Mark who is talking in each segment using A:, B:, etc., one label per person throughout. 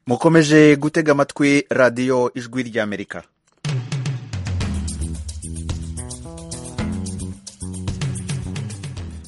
A: mukomeje gutega amatwi radiyo ijwi ry'amerika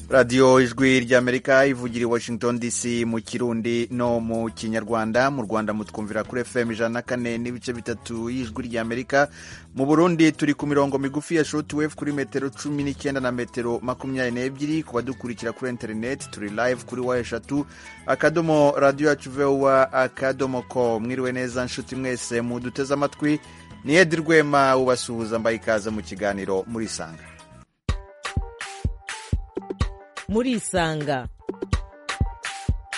A: radiyo ijwi ry'amerika ivugira i washington dc mu kirundi no mu kinyarwanda mu rwanda mutwumvira kuri fm ijana na kane n'ibice bitatu y'ijwi ry'amerika mu burundi turi ku mirongo migufi ya shortwave kuri metero cumi n'icyenda na metero makumyabiri n'ebyiri ku badukurikira kuri interineti turi live kuri wa eshatu akadomo radiyo yacu vuba akadomo ko mwiriwe neza nshuti mwese muduteze amatwi ni edi rwema ubasuhuza mbaye ikaze mu kiganiro murisanga
B: murisanga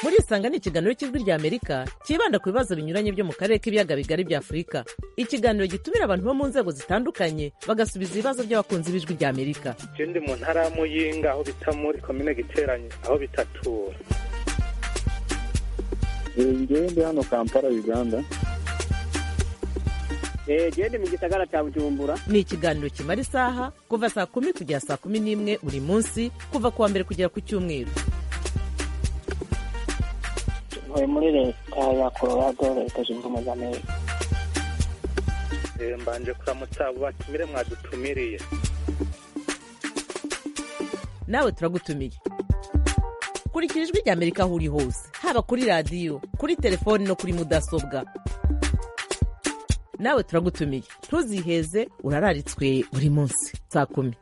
B: murisanga ni ikiganiro cy'ijwi ry'amerika cyibanda ku bibazo binyuranye byo mu karere k'ibiyaga bigari bya afurika ikiganiro gitumira abantu bo mu nzego zitandukanye bagasubiza ibibazo by'abakunzi b'ijwi ry'amerika
C: je ndi mu ntara ya muyinga aho bita muri komine giteranye aho bitatura
D: ngewe ndi hano kampala uganda
E: jedi mu gisagara cya bujumbura
B: ni ikiganiro kimara isaha kuva saa kumi kugera saa kumi n'imwe buri munsi kuva ku wa mbere kugera ku cyumweru
F: ntuye muri leta ya colorado leta zunze ubumwe za amerika
C: mbanje kuramutsa abo batumire mwadutumiriye
B: nawe turagutumiye kurikira ijwi ry'amerika aho uri hose haba kuri radiyo kuri telefoni no kuri mudasobwa nawe turagutumiye ntuziheze urararitswe buri munsi saa kumi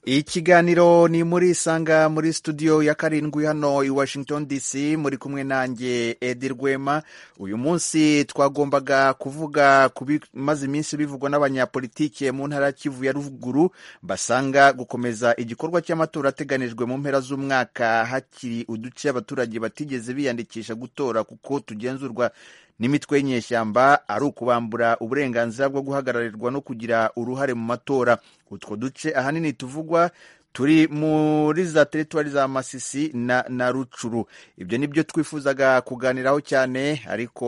A: ikiganiro ni muri isanga muri studio ya karindwi hano i washington dc muri kumwe nanjye edi rwema uyu munsi twagombaga kuvuga ku bimaze iminsi bivugwa n'abanyapolitike mu ntara ya kivu ya ruguru basanga gukomeza igikorwa cy'amatora ateganijwe mu mpera z'umwaka hakiri uduce abaturage batigeze biyandikisha gutora kuko tugenzurwa n'imitwe y'inyeshyamba ari ukubambura uburenganzira bwo guhagararirwa no kugira uruhare mu matora utwo duce ahanini tuvugwa turi muri za teritwari za masisi na, na rucuru ibyo ni byo twifuzaga kuganiraho cyane ariko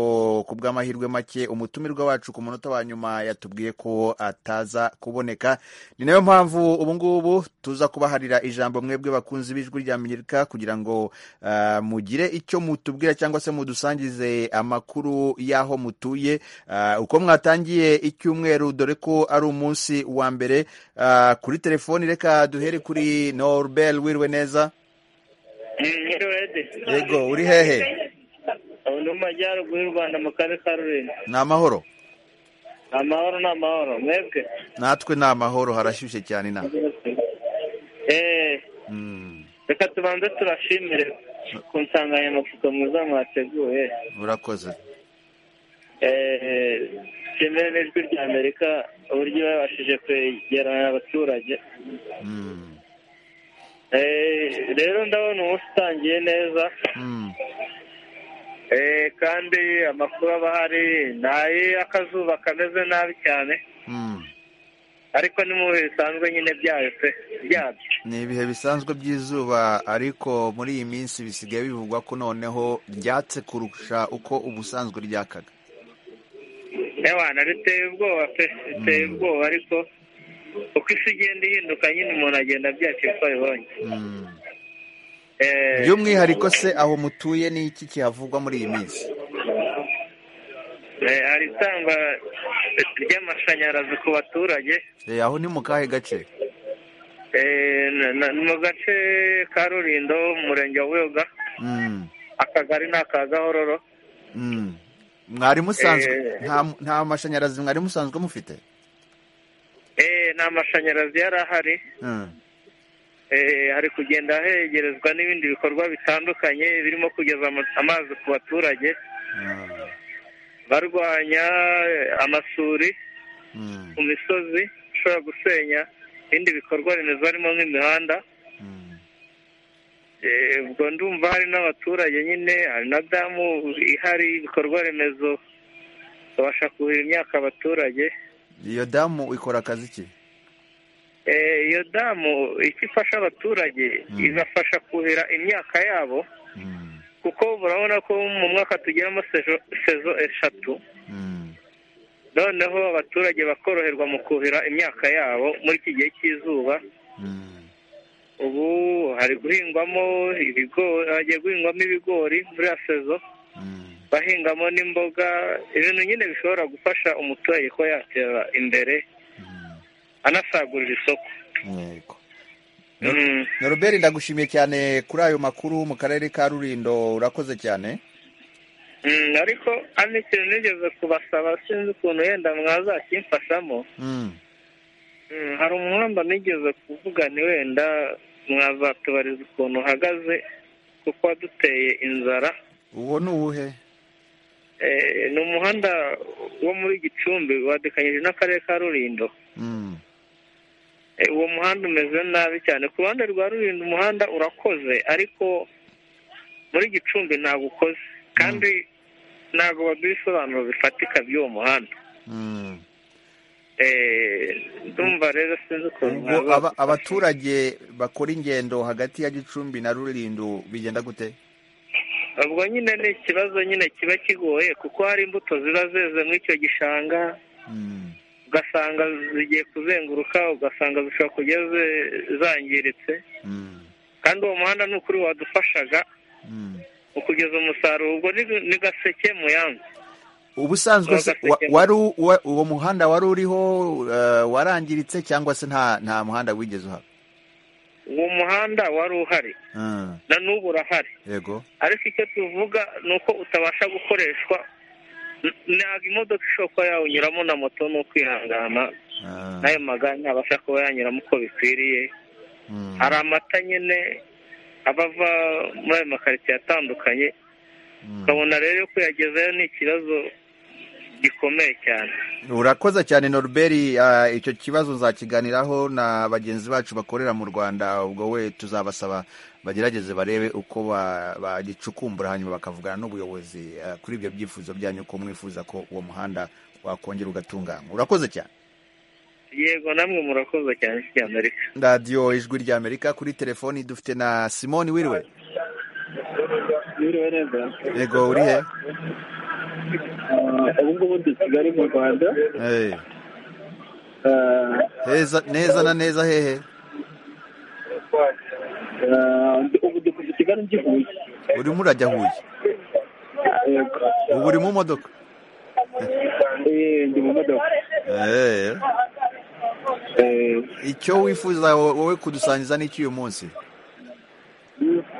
A: ku bw'amahirwe make umutumirwa wacu ku munota wa nyuma yatubwiye ko ataza kuboneka ni nayo mpamvu ubu ngubu tuza kubaharira ijambo mwebwe bakunzi b'ijwi rya amerika kugira ngo uh, mugire icyo mutubwira cyangwa se mudusangize amakuru y'aho mutuye uh, uko mwatangiye icyumweru dore ko ari umunsi wa mbere uh, kuri telefoni reka duhere ku kuri norbel wiriwe neza yego uri hehe
E: ni mu majyaruguru y'u rwanda mu karere ka rurinda
A: ni amahoro
E: amahoro ni amahoro mwebwe
A: natwe ni amahoro harashyushye cyane ina
E: reka tubanze turashimire ku nsanganyamatsiko mwiza mwateguye
A: urakoze
E: kimwe n'ijwi rya amerika uburyo babashije kwegerana abaturage rero ndabona umunsi utangiye neza kandi amakuru aba ahari ni ay'akazuba kameze nabi cyane ariko ni mu bihe bisanzwe nyine byayo pe byabyo
A: ni ibihe bisanzwe by'izuba ariko muri iyi minsi bisigaye bivugwa ko noneho ryatse kurusha uko ubusanzwe ryakaga
E: abana riteye ubwoba pe riteye ubwoba ariko uko isi igenda ihinduka nyine umuntu agenda abyaka uko abibonye
A: by'umwihariko se aho mutuye ni iki kihavugwa muri iyi minsi
E: hari itangwa ry'amashanyarazi ku baturage
A: aho ni mu kahe gace
E: mu gace ka rurindo mu murenge wa buyoga akagari ni aka gahororo
A: mwari musanzwe nta mashanyarazi mwari musanzwe mufite
E: eee nta mashanyarazi yari ahari hari kugenda hegerezwa n'ibindi bikorwa bitandukanye birimo kugeza amazi ku baturage barwanya amasuri ku misozi ishobora gusenya ibindi bikorwa remezo harimo nk'imihanda ubwo ndumva hari n'abaturage nyine hari na damu ihari ibikorwa remezo babasha kuhira imyaka abaturage
A: iyo damu ikora akazi ki
E: iyo damu icyo ifasha abaturage igafasha kuhira imyaka yabo kuko murabona ko mu mwaka tugeramo sezo eshatu noneho abaturage bakoroherwa mu kuhira imyaka yabo muri iki gihe cy'izuba ubu hari guhingwamo ibigori hagiye guhingwamo ibigori muri ya sezo
A: Mm.
E: bahingamo n'imboga ibintu nyine bishobora gufasha umuturage kuba yatera imbere
A: Mm.
E: anasagurira isoko
A: Yego.
E: Mm.
A: Norbert ndagushimiye cyane kuri ayo makuru mu karere ka Rulindo urakoze cyane
E: Mm, ariko ano ikintu nigeze kubasaba sinzi ukuntu wenda mwazakimfashamo
A: Mm.
E: Mm, hari umuhanda nigeze kuvugana wenda mwazatubariza ukuntu uhagaze kuko waduteye inzara
A: uwo ni uwuhe
E: Eh, ni umuhanda wo muri gicumbi wadukanyije n'akarere ka rulindo
A: Mm.
E: Eh, uwo muhanda umeze nabi cyane ku ruhande rwa rulindo umuhanda urakoze ariko muri gicumbi ntabwo ukoze kandi ntabwo baduha ibisobanuro bifatika by'uwo muhanda
A: Mm.
E: Eh, ndumva rero sinzi ukuntu
A: ubwo
E: mwazadufasha.
A: aba- abaturage bakora ingendo hagati ya Gicumbi na Rulindo bigenda gute
E: ubwo nyine ni ikibazo nyine kiba kigoye kuko hari imbuto ziba zeze muri icyo gishanga
A: Mm.
E: ugasanga zigiye kuzenguruka ugasanga zishobora kujya ze- zangiritse
A: Mm.
E: kandi uwo muhanda ni ukuri wadufashaga
A: Mm.
E: mu kugeza umusaruro ubwo ni- ni gaseke muyange
A: ubusanzwe se
E: Uwa
A: wa-
E: Gaseke.
A: wari u- wa- uwo muhanda wari uriho eh, warangiritse cyangwa se nta nta muhanda wigeze uhaba
E: uwo muhanda wari uhari
A: Mm.
E: na n'ubu urahari
A: yego
E: ariko icyo tuvuga ni uko utabasha gukoreshwa N- ntabwo imodoka ishobora kuba yawunyuramo na moto ni ukwihangana
A: Ah.
E: n'ayo magare ntabasha kuba yanyuramo uko bikwiriye
A: Mm.
E: hari amata nyine aba ava muri ayo makaritsiye atandukanye
A: Mm.
E: ukabona rero yo kuyagezayo ni ikibazo gikomeye cyane
A: urakoze cyane noruberi icyo kibazo nzakiganiraho na bagenzi bacu bakorera mu rwanda ubwo we tuzabasaba bagerageze barebe uko ba- bagicukumbura hanyuma bakavugana n'ubuyobozi ah, kuri ibyo byifuzo byanyu ko mwifuza ko uwo muhanda wakongera ugatunganywa urakoze cyane
E: yego namwe murakoze cyane cy'amerika
A: radiyo ijwi rya amerika kuri telefoni dufite na simoni wiriwe
D: Biriwe neza.
A: yego urihe
D: Ah, Ubu ngubu ndi Kigali mu Rwanda.
A: Eh,
D: Ah,
A: heza neza na neza hehe
D: ah, ndi- Ubu ndi kuva i Kigali njya i Huye.
A: urimo urajya huye
D: Yego.
A: ubu uri mu modoka
D: Eh, Ndi mu modoka.
A: Eh,
D: Eh,
A: icyo wifuza wo- wowe kudusangiza n'iki uyu munsi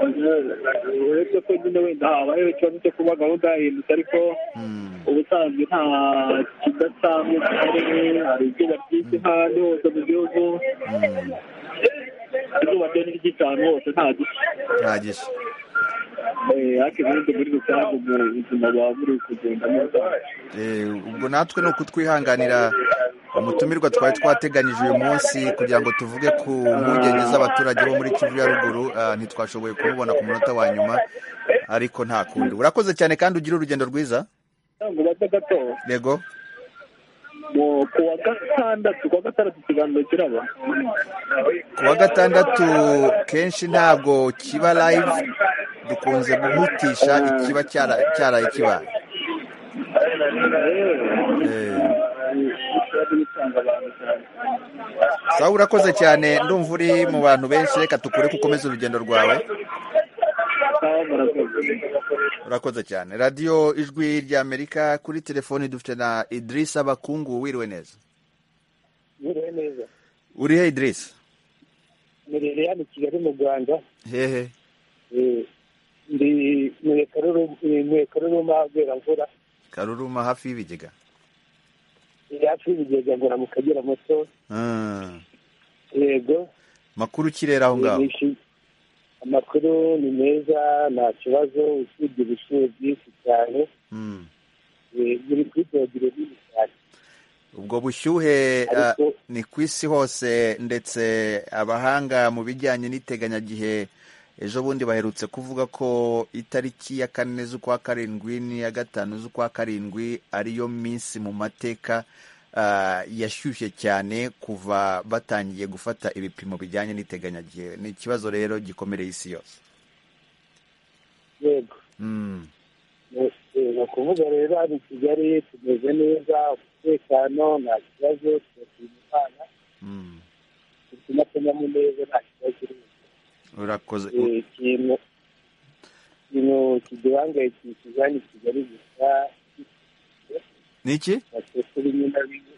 D: uretse ko nyine wenda habayeho ikibazo cyo kuba gahunda yahindutse ariko
A: Mm,
D: ubusanzwe nta kidasanzwe gihari hari izuba ryinshi ahandi hose mu gihugu
A: mm,
D: izuba ryo ni ryinshi ahantu hose nta gisa
A: nta gisa
D: ariko ubundi muri rusange ubwo ubuzima buba buri kugenda neza
A: Eh, ubwo natwe ni ukutwihanganira umutumirwa twari twateganyije uyu munsi kugira ngo tuvuge ku mpungenge z'abaturage bo muri kivu ya ruguru Ah, ntitwashoboye kumubona ku munota wa nyuma ariko nta kundi urakoze cyane kandi ugire urugendo rwiza
D: ntabwo bato gato
A: yego
D: mu ku wa gatandatu ku wa gatandatu ikiganiro kiraba
A: ku wa gatandatu kenshi ntabwo kiba live dukunze guhutisha ikiba cyara- cyaraye kibaye Eh. sawa urakoze cyane ndumva uri mu bantu benshi reka tukure ko ukomeza urugendo rwawe urakoze cyane radiyo ijwi ry'amerika kuri telefoni dufite na idirisa bakungu wiriwe neza
F: biriwe neza
A: urihe idirisa
F: mirire hano i kigali mu rwanda
A: hehe
F: eh, ndi mwekaruruma mvura
A: karuruma hafi y'ibigega
F: iri hafi y'ibigega ngora mu kagera muto
A: Ah,
F: yego
A: makuru kirera aho ngaho
F: Nishi- amakuru ni meza nta kibazo usibye ubushyuhe bwinshi cyane
A: Mm.
F: eh, buri kuri dogere nini cyane
A: ubwo bushyuhe ah,
F: Ariko-
A: ni ku isi hose ndetse abahanga mu bijyanye n'iteganyagihe ejo bundi baherutse kuvuga ko itariki ya kane z'ukwa karindwi n'iya gatanu z'ukwa karindwi ariyo minsi mu mateka ah, yashyushye cyane kuva batangiye gufata ibipimo bijyanye n'iteganyagihe ni ikibazo rero gikomereye isi yose
F: yego
A: Mm,
F: ni ukuvuga rero hano i kigali tumeze neza umutekano nta kibazo turashima imana
A: mm,
F: bituma tunyamu neza nta kibazo urimo
A: urakoze
F: Eh, ikintu ikintu kiduhangayikishije ni kigali gusa
A: ni iki
F: natwe kuri nyina bimwe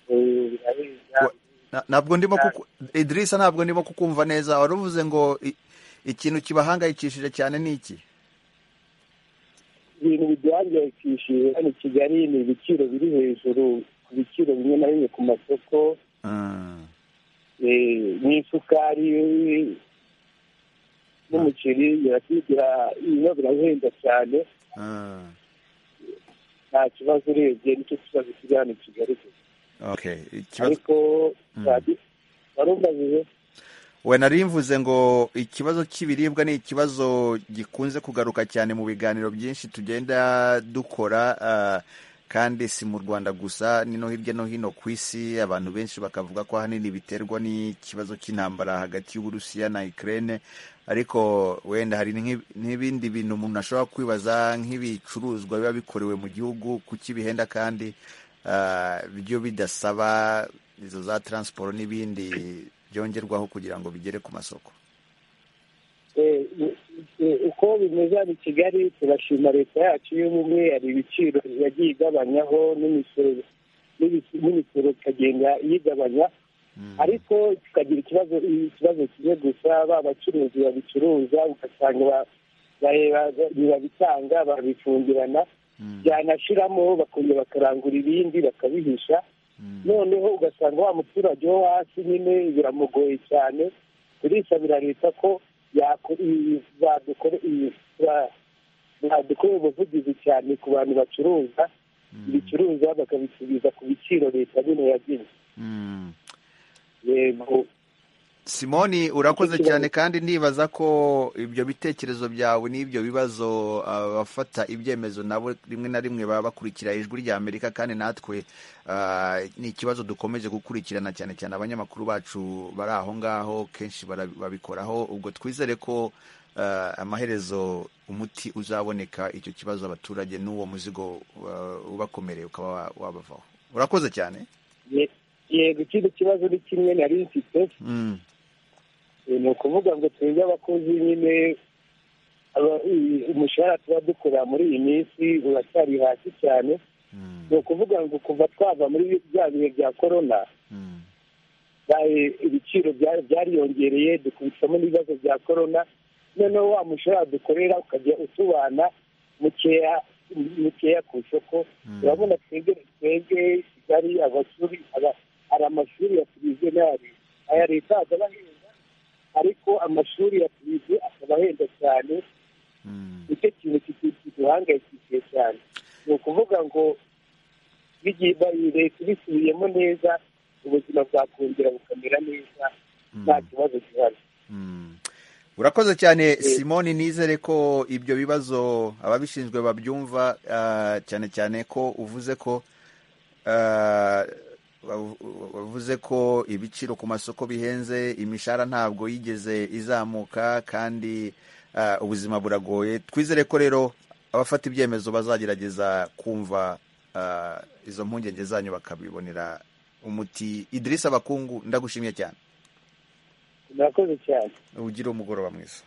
F: Eh, biraheza
A: Wa- Na- ntabwo ndimo kuku idirisa ntabwo ndimo kukumva neza wari uvuze ngo i- ikintu kibahangayikishije cyane ni iki
F: ibintu biduhangayikishije hano i kigali ni ibiciro biri hejuru ku biciro bimwe na bimwe ku masoko
A: Mm.
F: eh, n'isukari n'umuceri birakira ibiba birahenda cyane
A: Ah.
F: nta kibazo urebye nicyo kibazo kiri hano i kigali gusa
A: Okay, ikibazo
F: ariko warumvajije
A: we nari mvuze ngo ikibazo cy'ibiribwa ni ikibazo gikunze kugaruka cyane mu biganiro byinshi tugenda dukora ah, kandi si mu Rwanda gusa ni no hirya no hino ku isi abantu benshi bakavuga ko ahanini biterwa n'ikibazo cy'intambara hagati y'Uburusiya na Ukraine ariko wenda hari nk'i- n'ibindi bintu umuntu ashobora kwibaza nk'ibicuruzwa biba bikorewe mu gihugu kuki bihenda kandi ah, byo bidasaba izo za transport n'ibindi byongerwaho kugira ngo bigere ku masoko
F: Eh, eh, uko bimeze hano i kigali turashima leta yacu y'ubumwe hari ibiciro yagiye igabanyaho n'imisoro n'ibis- n'imisoro ikagenda iyigabanya ariko tukagira ikibazo ikibazo kimwe gusa ba bacuruzi babicuruza ugasanga ba- bareba- ntibabitanga barabifungirana byanashiramo bakongera bakarangura ibindi bakabihisha noneho ugasanga wa muturage wo hasi nyine biramugoye cyane turisabira leta ko yako- i- badukore- i- ba- badukore ubuvugizi cyane ku bantu bacuruza ibicuruza bakabisubiza ku biciro leta nyine yagenye
A: Mm.
F: yego
A: simoni urakoze cyane kandi ndibaza ko ibyo bitekerezo byawe n'ibyo bibazo abafata ibyemezo nabo rimwe na rimwe baba bakurikira ijwi rya amerika kandi natwe ah, ni ikibazo dukomeje gukurikirana cyane cyane abanyamakuru bacu bari aho ngaho kenshi bara- babikoraho ubwo twizere ko ah, amaherezo umuti uzaboneka icyo kibazo abaturage n'uwo muzigo ah, ubakomereye ukaba wa- wabavaho urakoze cyane
F: Ye- yego ikindi kibazo ni kimwe nari mfite
A: Mm.
F: Eh, ni ukuvuga ngo twebwe abakozi nyine aba- i- umushahara tuba dukora muri iyi minsi uracyari hasi cyane
A: Mm.
F: ni ukuvuga ngo kuva twava muri bya bihe bya korona
A: Mm.
F: bya- ibiciro bya- byariyongereye dukubitamo n'ibibazo bya korona noneho wa mushahara dukorera ukajya utubana mukeya mukeya ku isoko urabona twebwe twebwe kigali abashuri aba- hari amashuri yatubizwe n'aya leta aya leta akaba ahenda ariko amashuri yatubizwe akaba ahenda cyane
A: Mm.
F: nicyo kintu kitu- kiduhangayikishije cyane ni ukuvuga ngo bigiye ba- leta ibisubiyemo neza ubuzima bwakongera bukamera neza nta kibazo gihari
A: Mm. urakoze cyane simoni nizere ko ibyo bibazo ababishinzwe babyumva ah, cyane cyane ko uvuze ko ah, wavu- wavuze ko ibiciro ku masoko bihenze imishahara ntabwo yigeze izamuka kandi ah, ubuzima buragoye twizere ko rero abafata ibyemezo bazagerageza kumva ah, izo mpungenge zanyu bakabibonera umuti idirisa abakungu ndagushimiye cyane
F: murakoze cyane
A: ugira umugoroba mwiza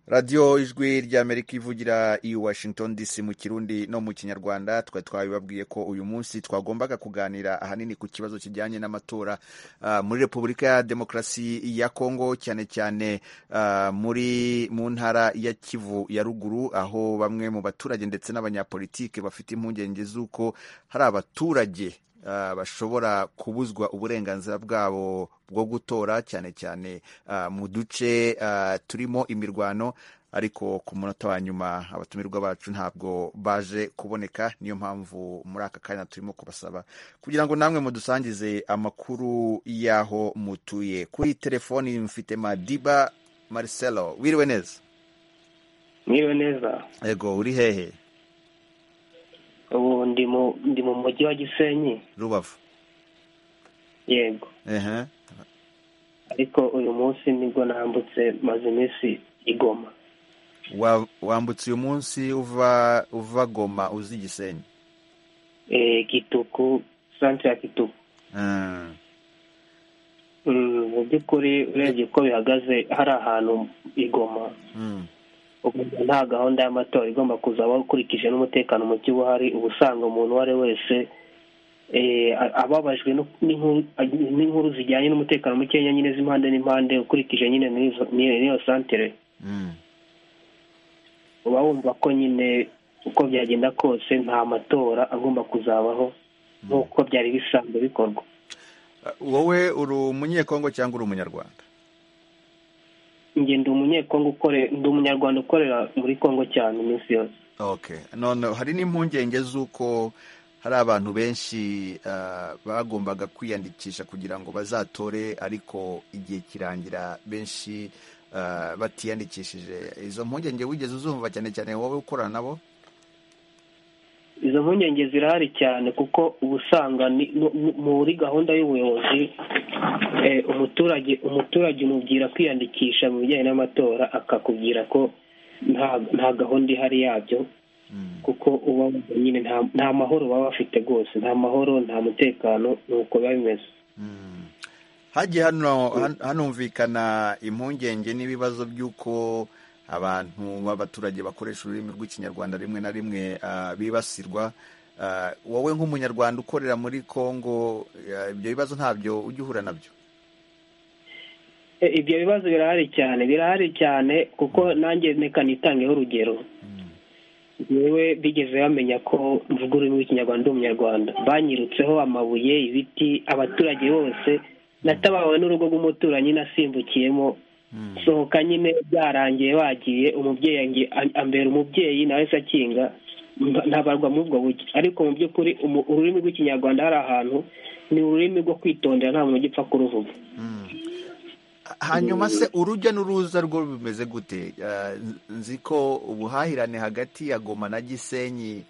A: radiyo ijwi ry'amerika ivugira i washington dc mu kirundi no mu kinyarwanda twari twabibabwiye ko uyu munsi twagombaga kuganira ahanini ku kibazo kijyanye n'amatora ah, muri repubulika ya demokarasi ya kongo cyane cyane ah, muri mu ntara ya kivu ya ruguru aho bamwe mu baturage ndetse n'abanyapolitike bafite impungenge z'uko hari abaturage ah, bashobora kubuzwa uburenganzira bwabo bwo gutora cyane cyane ah, mu duce ah, turimo imirwano ariko ku munota wa nyuma abatumirwa bacu ntabwo baje kuboneka niyo mpamvu muri aka kanya turimo kubasaba kugira ngo namwe mudusangize amakuru y'aho mutuye kuri telefoni mfite madiba marcelo wiriwe neza
G: mwiriwe neza
A: ego uri hehe
G: ubu ndi mu ndi mu mujyi wa gisenyi
A: rubavu
G: yego
A: ehe
G: ariko uyu munsi nibwo nambutse maze iminsi igoma
A: Wa- wambutse uyu munsi uva uva goma uzi igisenyi
G: Eh, gituku santere ya gituku
A: Ah,
G: Mm, mu by'ukuri urebye uko bihagaze hari ahantu igoma ukumva nta gahunda y'amatora igomba kuzabaho ukurikije n'umutekano muke uba uhari uba usanga umuntu uwo ari we wese eh, a- ababajwe no- n'inkuru- n'inkuru zijyanye n'umutekano mukeya nyine z'impande n'impande ukurikije nyine n'izo- n'iyo n'iyo santere uba wumva ko nyine uko byagenda kose nta matora agomba kuzabaho nk'uko byari bisanzwe bikorwa
A: wowe uri umunyekongo cyangwa uri umunyarwanda
G: njye ndi umunyekongo ukore ndi umunyarwanda ukorera muri kongo cyane iminsi yose
A: okay none hari n'impungenge z'uko hari abantu benshi ah, bagombaga kwiyandikisha kugira ngo bazatore ariko igihe kirangira benshi ah, batiyandikishije izo mpungenge wigeze uzumva cyane cyane wowe ukorana nabo
G: izo mpungenge zirahari cyane kuko uba usanga ni- nu- nu- muri gahunda y'ubuyobozi eh, umuturage umuturage umubwira kwiyandikisha mu bijyanye n'amatora akakubwira ko nta nta gahunda ihari yabyo kuko uba wumva nyine nta- nta mahoro baba bafite rwose nta mahoro nta mutekano ni uko biba bimeze
A: hagiye hano han- hanumvikana impungenge n'ibibazo by'uko abantu b'abaturage bakoresha ururimi rw'ikinyarwanda rimwe na rimwe ah, bibasirwa Ah, wowe nk'umunyarwanda ukorera muri kongo ah, ibyo bibazo ntabyo ujya uhura nabyo
G: E, ibyo bibazo birahari cyane birahari cyane kuko nanjye reka nitangeho urugero yewe bigeze bamenya ko mvuga ururimi rw'ikinyarwanda ndi umunyarwanda banyirutseho amabuye ibiti abaturage bose natabawe n'urugo rw'umuturanyi nasimbukiyemo sohoka nyine byarangiye bagiye umubyeyi angi- a- ambera umubyeyi nawe se akinga mba- ntabarwa muri ubwo buryo ariko mu by'ukuri umu- ururimi rw'ikinyarwanda hari ahantu ni ururimi rwo kwitondera nta muntu ugipfa kuruvuga
A: hanyuma se urujya n'uruza rwo bimeze gute Ah, nzi ko ubuhahirane hagati ya goma na gisenyi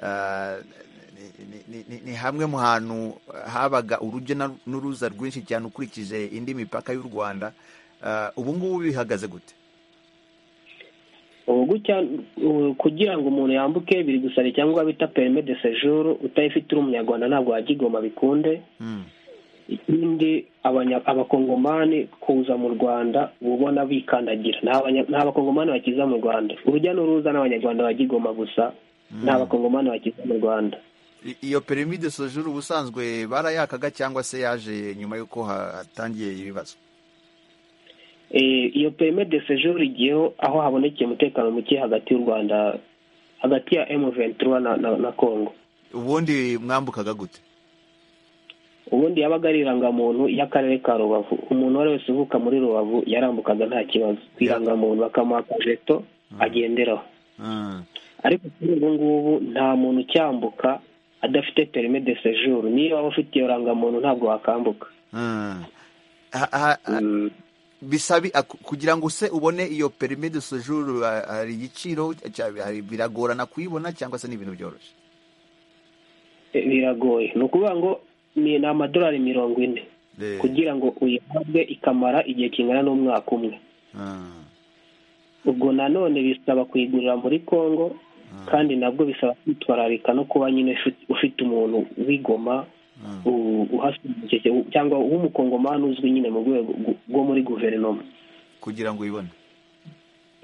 A: ah, ni- ni- ni- ni- ni hamwe mu hantu habaga urujya na- n'uruza rwinshi cyane ukurikije indi mipaka y'u rwanda Ah, ubu ngubu bihagaze gute
G: ubu gutya ubu kugira ngo umuntu yambuke biri gusaba icyangombwa bita perime de sejour utayifite uri umunyarwanda ntabwo wajya igoma bikunde
A: Mm.
G: ikindi abanya- abakongomani kuza mu rwanda uba ubona bikandagira nta abanya- nta abakongomani bakiza mu rwanda urujya n'uruza n'abanyarwanda bajya igoma gusa nta bakongomani bakiza mu rwanda
A: I- iyo perimi de sojuru ubusanzwe barayakaga cyangwa se yaje nyuma y'uko ha- hatangiye ibibazo
G: Eh, iyo perime de sejour igiyeho aho habonekeye umutekano muke hagati y'u rwanda hagati ya M23 na- na- na congo
A: ubundi mwambukaga gute
G: ubundi yabaga ari irangamuntu y'akarere ka rubavu umuntu uwo ari wese uvuka muri rubavu yarambukaga nta kibazo ku irangamuntu bakamuha akajeto agenderaho
A: Ah.
G: ariko kuri ubu ngubu nta muntu ucyambuka adafite perime de sejour niba waba ufite iyo rangamuntu ntabwo wakambuka
A: Ah. Ha- ha- ha-
G: Mm.
A: bisabi aku- kugira ngo se ubone iyo permis de séjour ha- hari igiciro cya- hari- biragorana kuyibona cyangwa se ni ibintu byoroshye
G: Eh, biragoye ni ukuvuga ngo ni ni amadolari mirongo ine
A: Eh,
G: kugira ngo uyihabwe ikamara igihe kingana n'umwaka umwe
A: ah,
G: ubwo nanone bisaba kuyigurira muri congo kandi nabwo bisaba kwitwararika no kuba nyine ufite- ufite umuntu wigoma u- uhasobanukije cyangwa w'umukongomani uzwi nyine mu rwego rw- rwo muri guverinoma
A: kugira ngo uyibone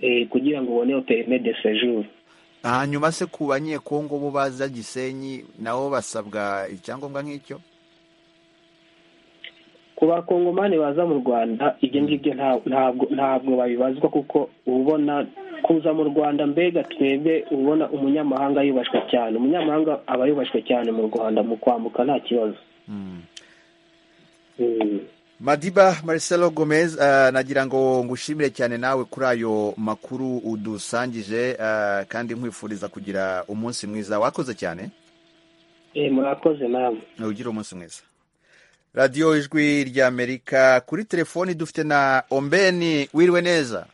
G: Eh, kugira ngo ubone iyo perime de sejour
A: hanyuma se ku banyekongo bo baza gisenyi nabo basabwa icyangombwa nk'icyo
G: ku bakongomani baza mu rwanda ibyo ngibyo nta- ntabwo ntabwo babibazwa kuko uba ubona kuza mu rwanda mbega twebwe uba ubona umunyamahanga yubashwe cyane umunyamahanga aba yubashwe cyane mu rwanda mu kwambuka nta kibazo Mm.
A: madiba marcelo gomez ah, nagira ngo ngushimire cyane nawe kuri ayo makuru udusangije ah, kandi nkwifuriza kugira umunsi mwiza wakoze cyane
G: Eh, murakoze namwe
A: ugira umunsi mwiza radiyo ijwi ry'amerika kuri telefoni dufite na ombeni wiriwe neza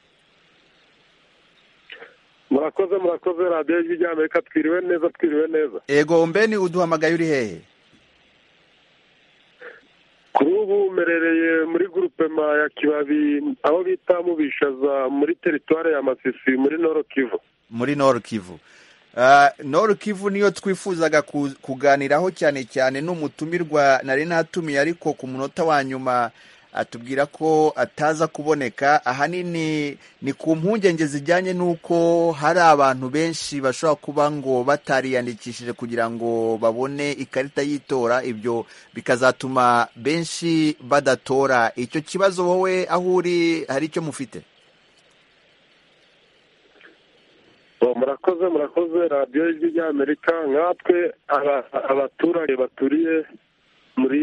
C: murakoze murakoze radiyo y'ijwi ry'amerika twiriwe neza twiriwe neza
A: ego ombeni uduhamagaye uri hehe
C: kuri ubu mmerereye muri gurupema ya kibabi aho bita mubishaza muri teritwari ya masisi muri noro kivu
A: muri noru kivu Ah, noru kivu niyo twifuzaga ku- kuganiraho cyane cyane n'umutumirwa nari natumiye ariko ku munota wa nyuma atubwira ko ataza kuboneka ahanini ni ku mpungenge zijyanye n'uko hari abantu benshi bashobora kuba ngo batariyandikishije kugira ngo babone ikarita y'itora ibyo bikazatuma benshi badatora icyo kibazo wowe aho uri hari icyo mufite
C: murakoze murakoze radiyo y'ijwi ry'amerika nkatwe abaturage baturiye muri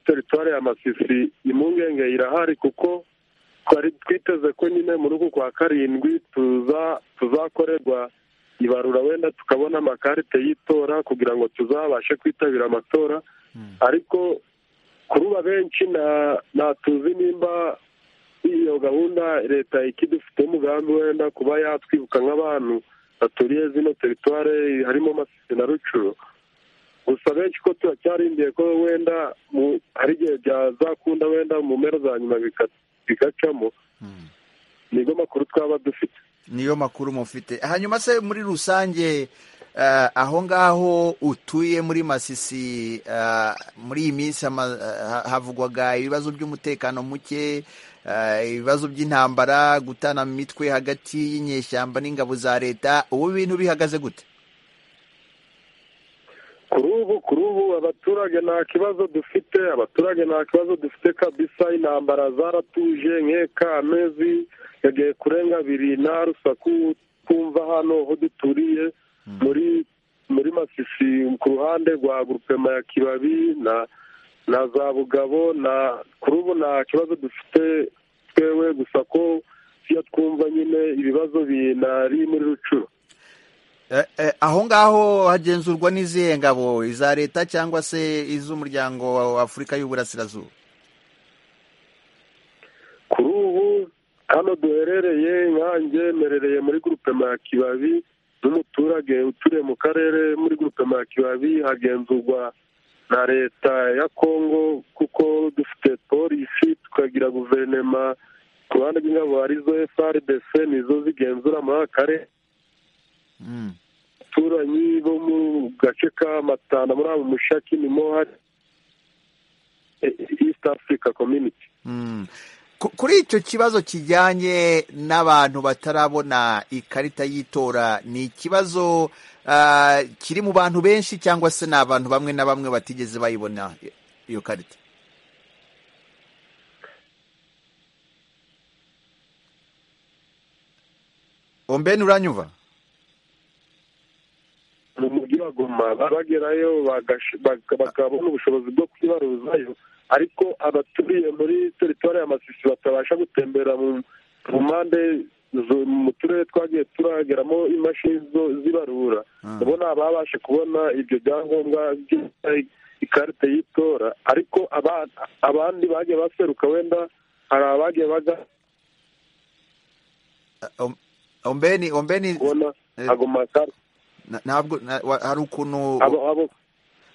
C: teritwari ya masisi impungenge irahari kuko twari twiteze ko nyine muri uku kwa karindwi tuzakorerwa ibarura wenda tukabona amakarite y'itora kugira ngo tuzabashe kwitabira amatora ariko kuruba benshi natuzi nimba iyo gahunda leta ikidufite umugambi wenda kuba yatwibuka nk'abantu baturiye zino teritwari harimo masisi na rucuru gusa benshi ko turacyarindiye ko wenda hari igihe byazakunda wenda mu mpera za nyuma bigacamo niyo makuru twaba dufite
A: niyo makuru mufite hanyuma se muri rusange aho ngaho utuye muri masisi muri iyi minsi havugwaga ibibazo by'umutekano muke ibibazo by'intambara gutana mu mitwe hagati y'inyeshyamba n'ingabo za leta ubu bintu bihagaze gute
C: kuri ubu kuri ubu abaturage nta kibazo dufite abaturage nta kibazo dufite kabisa intambara zaratuje nkeka amezi yagiye kurenga abiri nta rusaku twumva hano aho duturiye muri muri masisi ku ruhande rwa gurupema ya kibabi na na za bugabo na kuri ubu nta kibazo dufite twewe gusa ko iyo twumva nyine ibibazo binari muri rucuru
A: aho ngaho hagenzurwa n'izihe ngabo iza leta cyangwa se iz'umuryango wa afurika y'uburasirazuba
C: kuri ubu hano duherereye inkange merereye muri gurupe kibabi n'umuturage uturiye mu karere muri gurupe kibabi hagenzurwa na leta ya kongo kuko dufite polisi tukagira guverinoma ku ruhande rw'ingabo arizo frdc nizo zigenzura muri aka karere abaturanyi bo mu gace ka matana muri abo mushaki nimo hari east africa community
A: kuri icyo kibazo kijyanye n'abantu batarabona ikarita y'itora ni ikibazo kiri mu bantu benshi cyangwa se ni abantu bamwe na bamwe batigeze bayibona iyo karita ombeni uranyumva
C: mu mujyi wa goma bagerayo bakabona ubushobozi bwo kwibaruzayo ariko abaturiye muri teritwari ya masisi batabasha gutembera mu mpande mu turere twagiye turageramo imashini zibarura ubona babashe kubona ibyo byangombwa ikarita y'itora ariko abandi bagiye baseruka wenda hari abagiye baga
A: ombeni ombeni
C: kubona agomakara
A: ntabwo hari ukuntu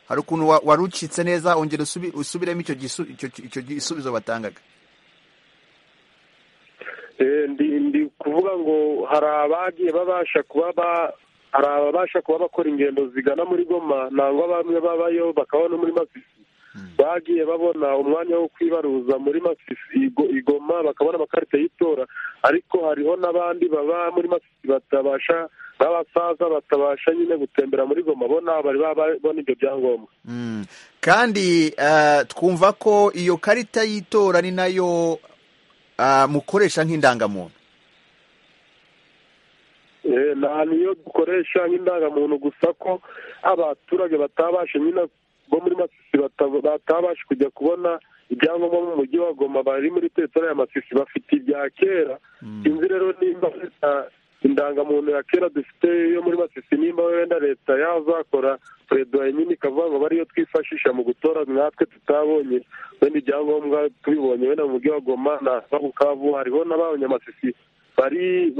A: hari ukuntu wari ucitse neza ongera usubiremo icyo gisubizo batangaga
C: ndi kuvuga ngo hari abagiye babasha kuba hari ababasha kuba bakora ingendo zigana muri goma ntabwo bamwe babayo bakabona muri masisi bagiye babona umwanya wo kwibaruza muri masisi igoma bakabona amakarita y'itora ariko hariho n'abandi baba muri masisi batabasha n'abasaza batabasha nyine gutembera muri goma bona bari babona ibyo byangombwa
A: kandi twumva ko iyo karita y'itora ni nayo mukoresha nk'indangamuntu
C: nta niyo dukoresha nk'indangamuntu gusa ko abaturage batabasha nyine bo muri masisi batabasha kujya kubona ibyangombwa mu mujyi wa goma bari muri teritore ya masisi bafite ibya kera sinzi rero nimba indangamuntu ya kera dufite yo muri masisi nimba wenda leta yazakora perezida nyine ikavuga ngo ariyo twifashisha mu gutora natwe tutabonye wenda ibyangombwa tubibonye wenda mu mujyi wa goma na bukavu hariho n'ababonye amasisi bari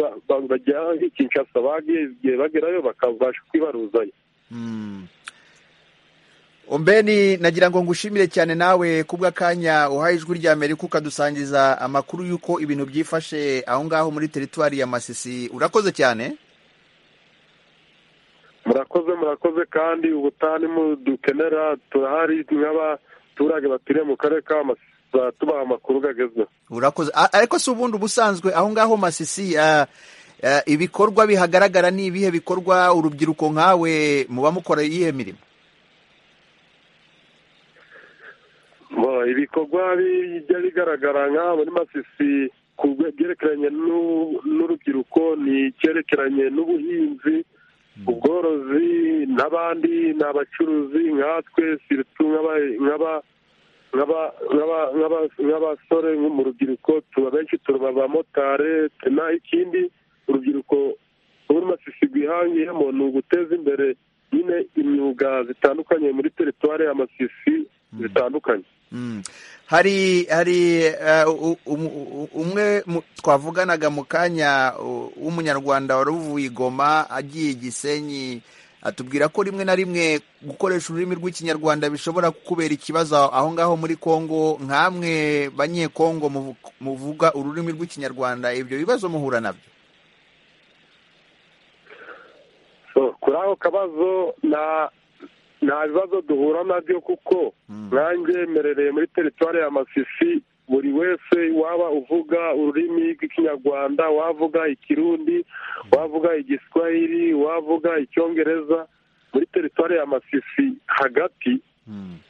C: bajya kinshasa bagiye bagerayo bakabasha kwibaruzayo
A: ombeni nagira ngo ngushimire cyane nawe kubw'akanya uhaye ijwi rya amerika ukadusangiza amakuru y'uko ibintu byifashe aho ngaho muri teritwari ya masisi urakoze cyane
C: murakoze murakoze kandi ubutane dukenera turahari nk'abaturage baturiye mu karere ka masisi tuba tubaha amakuru agezweho
A: urakoze A- ariko si ubundi ubusanzwe aho ngaho masisi ah, ah, ibikorwa bihagaragara ni ibihe bikorwa urubyiruko nkawe muba mukora iyihe mirimo
C: Bo, ibikorwa bijya bigaragara nk'aha muri masisi ku rwe- byerekeranye n'u- n'urubyiruko ni icyerekeranye n'ubuhinzi ubworozi n'abandi ni abacuruzi nkatwe siritu nk'aba- nk'aba- nk'aba- nk'aba- nk'aba- nk'abasore nko mu rubyiruko tuba benshi tuba abamotari naho ikindi urubyiruko muri masisi rwihangiyemo ni uguteza imbere nyine imyuga zitandukanye muri teritwari ya masisi zitandukanye
A: Mm. hari hari eh, u- u- u- umwe mu- twavuganaga mu kanya u- w'umunyarwanda wari uvuye i Goma agiye i gisenyi atubwira ko rimwe na rimwe gukoresha ururimi rw'ikinyarwanda bishobora kukubera ikibazo aho ngaho muri kongo nkamwe banyekongo muvu- muvuga ururimi rw'ikinyarwanda ibyo bibazo muhura nabyo
C: So, kuri ako kabazo nta nta bibazo duhura nabyo kuko nanjye mmerereye muri teritwari ya masisi buri wese waba uvuga ururimi rw'ikinyarwanda wavuga ikirundi wavuga igiswahili wavuga icyongereza muri teritwari ya masisi hagati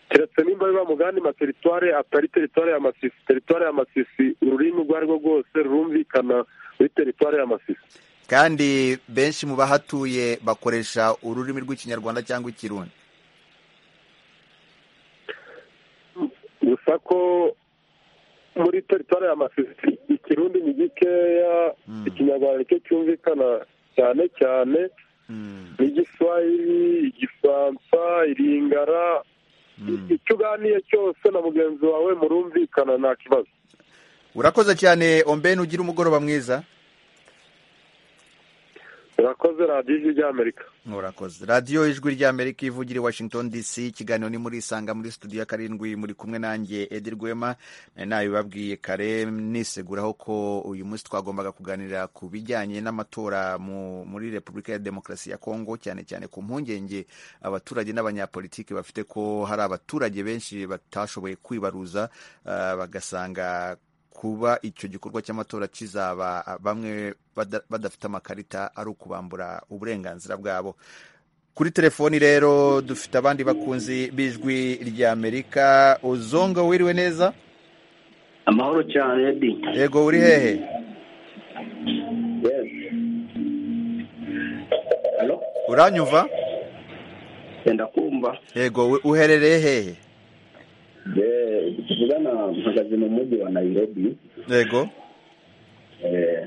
C: keretse nimba biba mu gandi materitware atari teritwari ya masisi teritwari ya masisi ururimi urwo arirwo rwose rurumvikana muri teritwari ya masisi
A: kandi benshi mu bahatuye bakoresha ururimi rw'ikinyarwanda cyangwa ikirundi
C: gusa ko muri teritwari ya masisi ikirundi ni gikeya ikinyarwanda nicyo cyumvikana cyane cyane n'igiswahili igifaransa iringara icyo uganiye cyose na mugenzi wawe murumvikana nta kibazo
A: urakoze cyane ombeni ugira umugoroba mwiza
C: urakoze radiyo ijwi ry'amerika
A: Murakoze. Radiyo Ijwi ry'Amerika ivugira i Washington DC, ikiganiro ni muri Isanga muri studio ya karindwi, muri kumwe nanjye Edi Rwema, nari nabibabwiye kare niseguraho ko uyu munsi twagombaga kuganira ku bijyanye n'amatora mu, muri Repubulika ya Demokarasi ya Kongo, cyane cyane ku mpungenge abaturage n'abanyapolitiki bafite ko hari abaturage benshi batashoboye kwibaruza ah, bagasanga kuba icyo gikorwa cy'amatora kizaba ah, bamwe bada- badafite amakarita ari ukubambura uburenganzira bwabo kuri telefoni rero dufite abandi bakunzi b'ijwi ry'amerika uzonga wiriwe neza
H: amahoro cyane edi
A: yego uri hehe uranyumva
H: yenda kumva
A: yego we- uherereye hehe
H: Eh, tuvugana mpagaze mu mujyi wa nairobi
A: yego
H: Eh,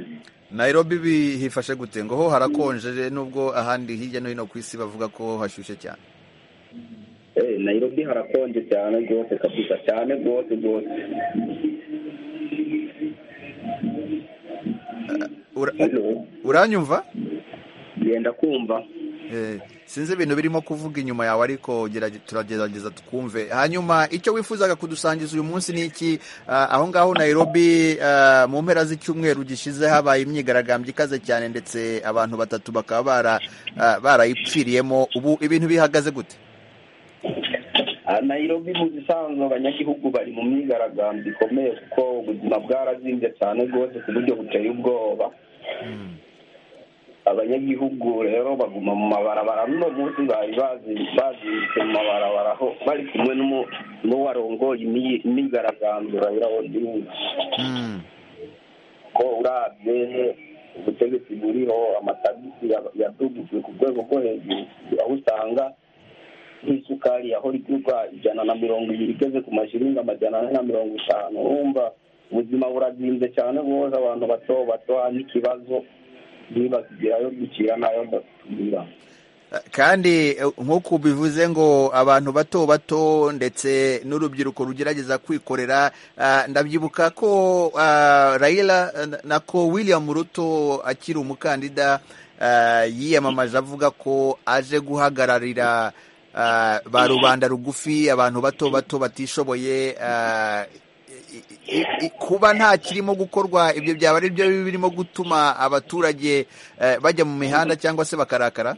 A: nairobi bihifashe gute ngo ho harakonje nubwo ahandi hirya no hino ku isi bavuga ko hashyushye cyane
H: eh, nairobi harakonje cyane rwose kabisa cyane rwose rwose
A: Ura-
H: hano
A: uranyumva
H: yenda kumva
A: Eh, sinzi ibintu birimo kuvuga inyuma yawe ariko gerage- turagerageza twumve hanyuma icyo wifuzaga kudusangiza uyu munsi ni iki Ah, aho ngaho nairobi ah, mu mpera z'icyumweru gishize habaye imyigaragambyo ikaze cyane ndetse abantu batatu bakaba bara ah, barayipfiriyemo ubu ibintu bihagaze gute
H: Ah, nairobi mu bisanzwe abanyagihugu bari mu myigaragambyo ikomeye kuko ubuzima bwarazimbye cyane rwose ku buryo buteye ubwoba abanyagihugu rero baguma mu mabarabara n'uno munsi bari bazi- baziritse mu mabarabara aho bari kumwe n'umu- n'uwarongoye imyi- imyigaragambyo Raila Odinga
A: Mm,
H: ko urabye ubutegetsi buriho amatagisi ya- yadugijwe ku rwego rwo hejuru aho usanga nk'isukari yahora igurwa ijana na mirongo ibiri igeze ku mashiringi amajana ane na mirongo itanu wumva ubuzima burazinze cyane rwose abantu bato bato n'ikibazo ntibakigerayo dukira nayo batubwira
A: ah, kandi eh, nk'uko bivuze ngo abantu bato bato ndetse n'urubyiruko rugerageza kwikorera ah, ndabyibuka ko ah, Raila eh, na ko William Ruto akiri umukandida ah, yiyamamaje avuga ko aje guhagararira ah, ba rubanda rugufi abantu bato bato batishoboye ah, i- i- i- kuba nta kirimo gukorwa ibyo byaba ari byo birimo gutuma abaturage eh, bajya mu mihanda cyangwa se bakarakara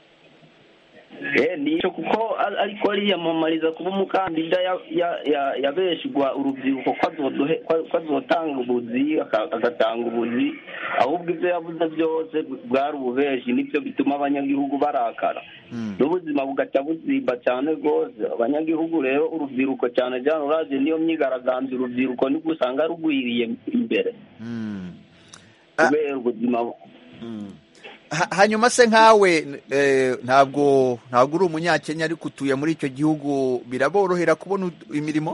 H: nicyo kuko ari- ariko yiyamamariza kuba umukandida ya- ya- ya- yabeshigwa urubyiruko ko azodohe- ko- ko azotanga ubuzi aka- agatanga ubuzi ahubwo ibyo yavuze byose bwari ububeshi nibyo bituma abanyagihugu barakara
A: Mm.
H: n'ubuzima bugaca buzimba cyane rwose abanyagihugu rero urubyiruko cyane cyane urazi niyo myigaragambyo urubyiruko nibwo usanga rugwiriye imbere
A: Mm. Ah.
H: kubera ubuzima
A: Mm. Ha- hanyuma se nkawe eh, ntabwo ntabwo uri umunyakenya ariko utuye muri icyo gihugu biraborohera kubona ud- imirimo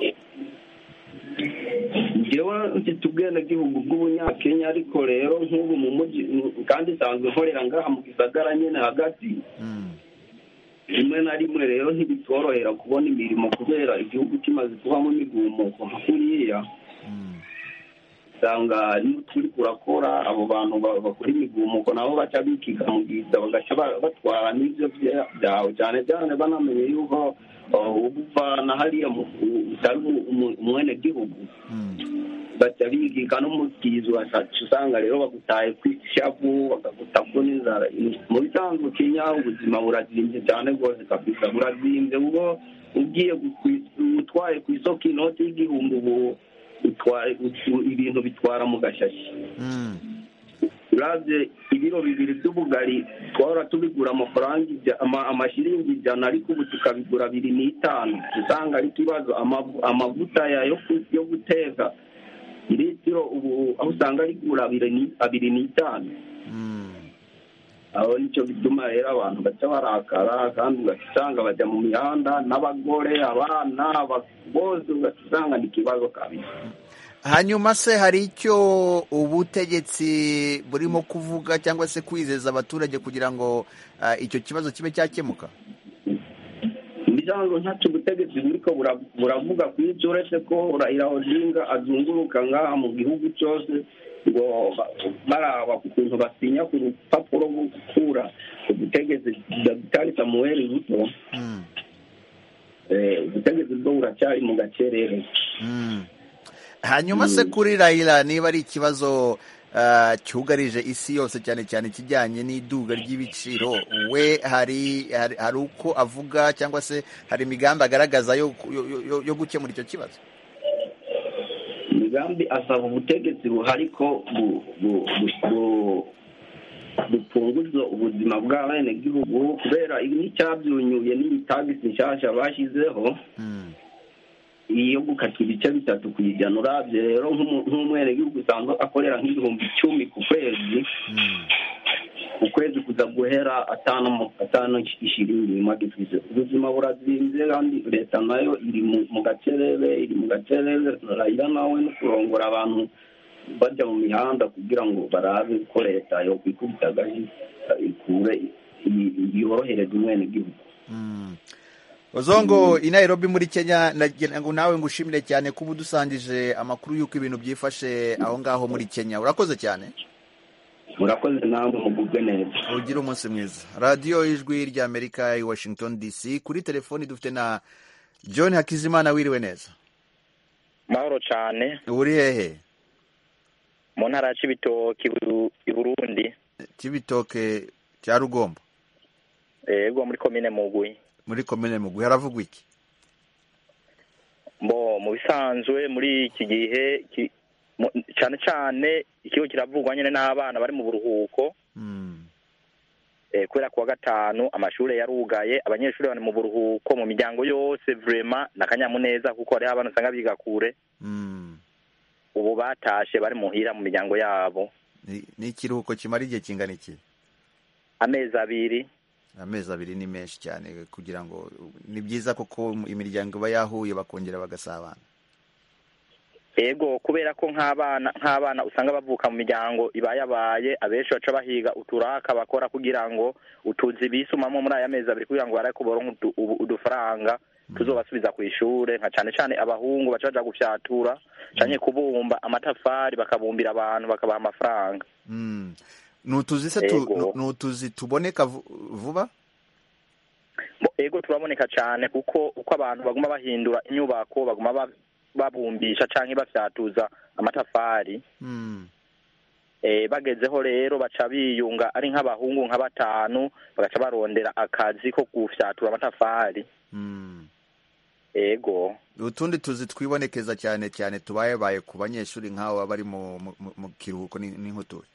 H: njyewe mfite ubwenegihugu bw'ubunyakenya ariko rero nk'ubu mu mujyi kandi nsanzwe nkorera ngaha mu gisagara nyine hagati
A: Mm.
H: rimwe na rimwe rero ntibitworohera kubona imirimo kubera igihugu kimaze kubamo imigumuko nka kuriya
A: Mm.
H: usanga n'uturi kurakora abo bantu ba- bakora imigumuko nabo baca bikigamugiza bagaca ba- batwara n'ibyo bya- byawe cyane cyane banamenye yuko uh, ubuvana hariya mu- u- utari umu- umu- umwenegihugu
A: Mm.
H: baca bigiga n'umugizi wasaca usanga rero bagutaye ku ishavu bakaguta ku n'inzara mu bisanzwe kenya ubuzima burazimbye cyane rwose kabisa burazimbye ubwo ugiye gu- ku- utwaye ku isoko inoti y'igihumbi ubu utwaye utu- ibintu bitwara mu gashashi
A: Mm.
H: uravye ibiro bibiri by'ubugari twahora tubigura amafaranga ija- ama- amashiringi ijana ariko ubu tukabigura biri n'itanu usanga ari ikibazo Amavu- amavuta ya- yo ku- yo guteka litiro ubu aho usanga rigura abiri ni- abiri n'itanu
A: Mm.
H: aho nicyo bituma rero abantu baca barakara kandi ugasanga bajya mu mihanda n'abagore abana aba- bose ugasanga ni ikibazo kabisa
A: hanyuma se hari icyo ubutegetsi burimo kuvuga cyangwa se kwizeza abaturage kugira ngo ah, icyo kibazo kibe cyakemuka
H: imiryango ntacu ubutegetsi buriko bura- buravuga kuri ibyo uretse ko Raila Odinga azunguruka ngaha mu gihugu cyose ngo ba- baraba ukuntu basinya ku rupapuro rwo gukura ubutegetsi Dr Samuel Ruto
A: Mm.
H: eh, ubutegetsi bwo buracyari mu gacerere
A: Mm. hanyuma se kuri rayira niba ari ikibazo ah, cyugarije isi yose cyane cyane ikijyanye n'iduga ry'ibiciro we hari hari hari uko avuga cyangwa se hari imigambi agaragaza yo ku- yo- yo- yo- yo gukemura icyo kibazo
H: imigambi asaba ubutegetsi buhari ko bu- bu- bu- bu- bupfunguza ubuzima bw'abenegihugu kubera ibi n'icyabyunyuye n'iyi tagisi nshyashya bashyizeho
A: Mm.
H: iyo gukata ibice bitatu ku ijana urabye rero nk'umu- nk'umwenegihugu usanzwe akorera nk'ibihumbi icumi ku kwezi
A: Mm.
H: ukwezi kuza guhera atanu mu- atanu ishirini magifise ubuzima burazinze kandi leta nayo iri mu- mu gacerere iri mu gacerere rayira nawe no kurongora abantu bajya mu mihanda kugira ngo barabe ko leta yokwikubita agahi ikure i- i- yorohereze umwenegihugu
A: Mm. Ozongo i Nairobi muri Kenya nagira ngo nawe ngushimire cyane kuba udusangije amakuru y'uko ibintu byifashe aho ngaho muri Kenya urakoze cyane
H: murakoze namwe mugubwe neza
A: ugira umunsi mwiza radiyo ijwi ry'amerika i washington dc kuri telefoni dufite na john hakizimana wiriwe neza
I: mahoro cyane
A: uri hehe
I: mu ntara ya Cibitoke i Buru- i Burundi
A: kibitoke cya rugombo
I: yego muri komine Mugwi
A: muri komine mugwi haravugwa iki
I: bo mu bisanzwe muri iki gihe ki- mu- cyane cyane ikigo kiravugwa nyine n'abana bari mu buruhuko
A: Mm,
I: eh, kubera kuwa gatanu amashuri yarugaye abanyeshuri bari mu buruhuko mu miryango yose vrema na kanyamuneza kuko hariho abana usanga biga kure
A: mm.
I: ubu batashe bari muhira mu miryango yabo
A: Ni- ni ikiruhuko kimara igihe kingana iki
I: amezi abiri
A: amezi abiri ni menshi cyane kugira ngo ni byiza kuko imiryango iba yahuye bakongera bagasabana
I: ego kubera ko nk'abana nk'abana usanga bavuka mu miryango ibayabaye abenshi baca bahiga uturaka bakora kugira ngo utuzi bisumamo muri aya mezi abiri kugira ngo bareke boronke udu- ubu- udufaranga tuzobasubiza ku ishure nka cane cane abahungu baca baja gufyatura canke kubumba amatafari bakabumbira abantu bakabaha amafaranga
A: Mm. ni utuzi se tu-
I: Yego.
A: ni utuzi tuboneka vu- vuba
I: Bo- ego turaboneka cane kuko uko abantu baguma bahindura inyubako baguma ba- babumbisha canke bafyatuza amatafari
A: Mm.
I: Eh, bagezeho rero baca biyunga ari nk'abahungu nka batanu bagaca barondera akazi ko gufyatura amatafari
A: Mm.
I: ego
A: utundi tuzi twibonekeza cyane cyane tubayebaye ku banyeshuri nk'abo baba bari mu mu- mu- mu kiruhuko ni- n'inkuture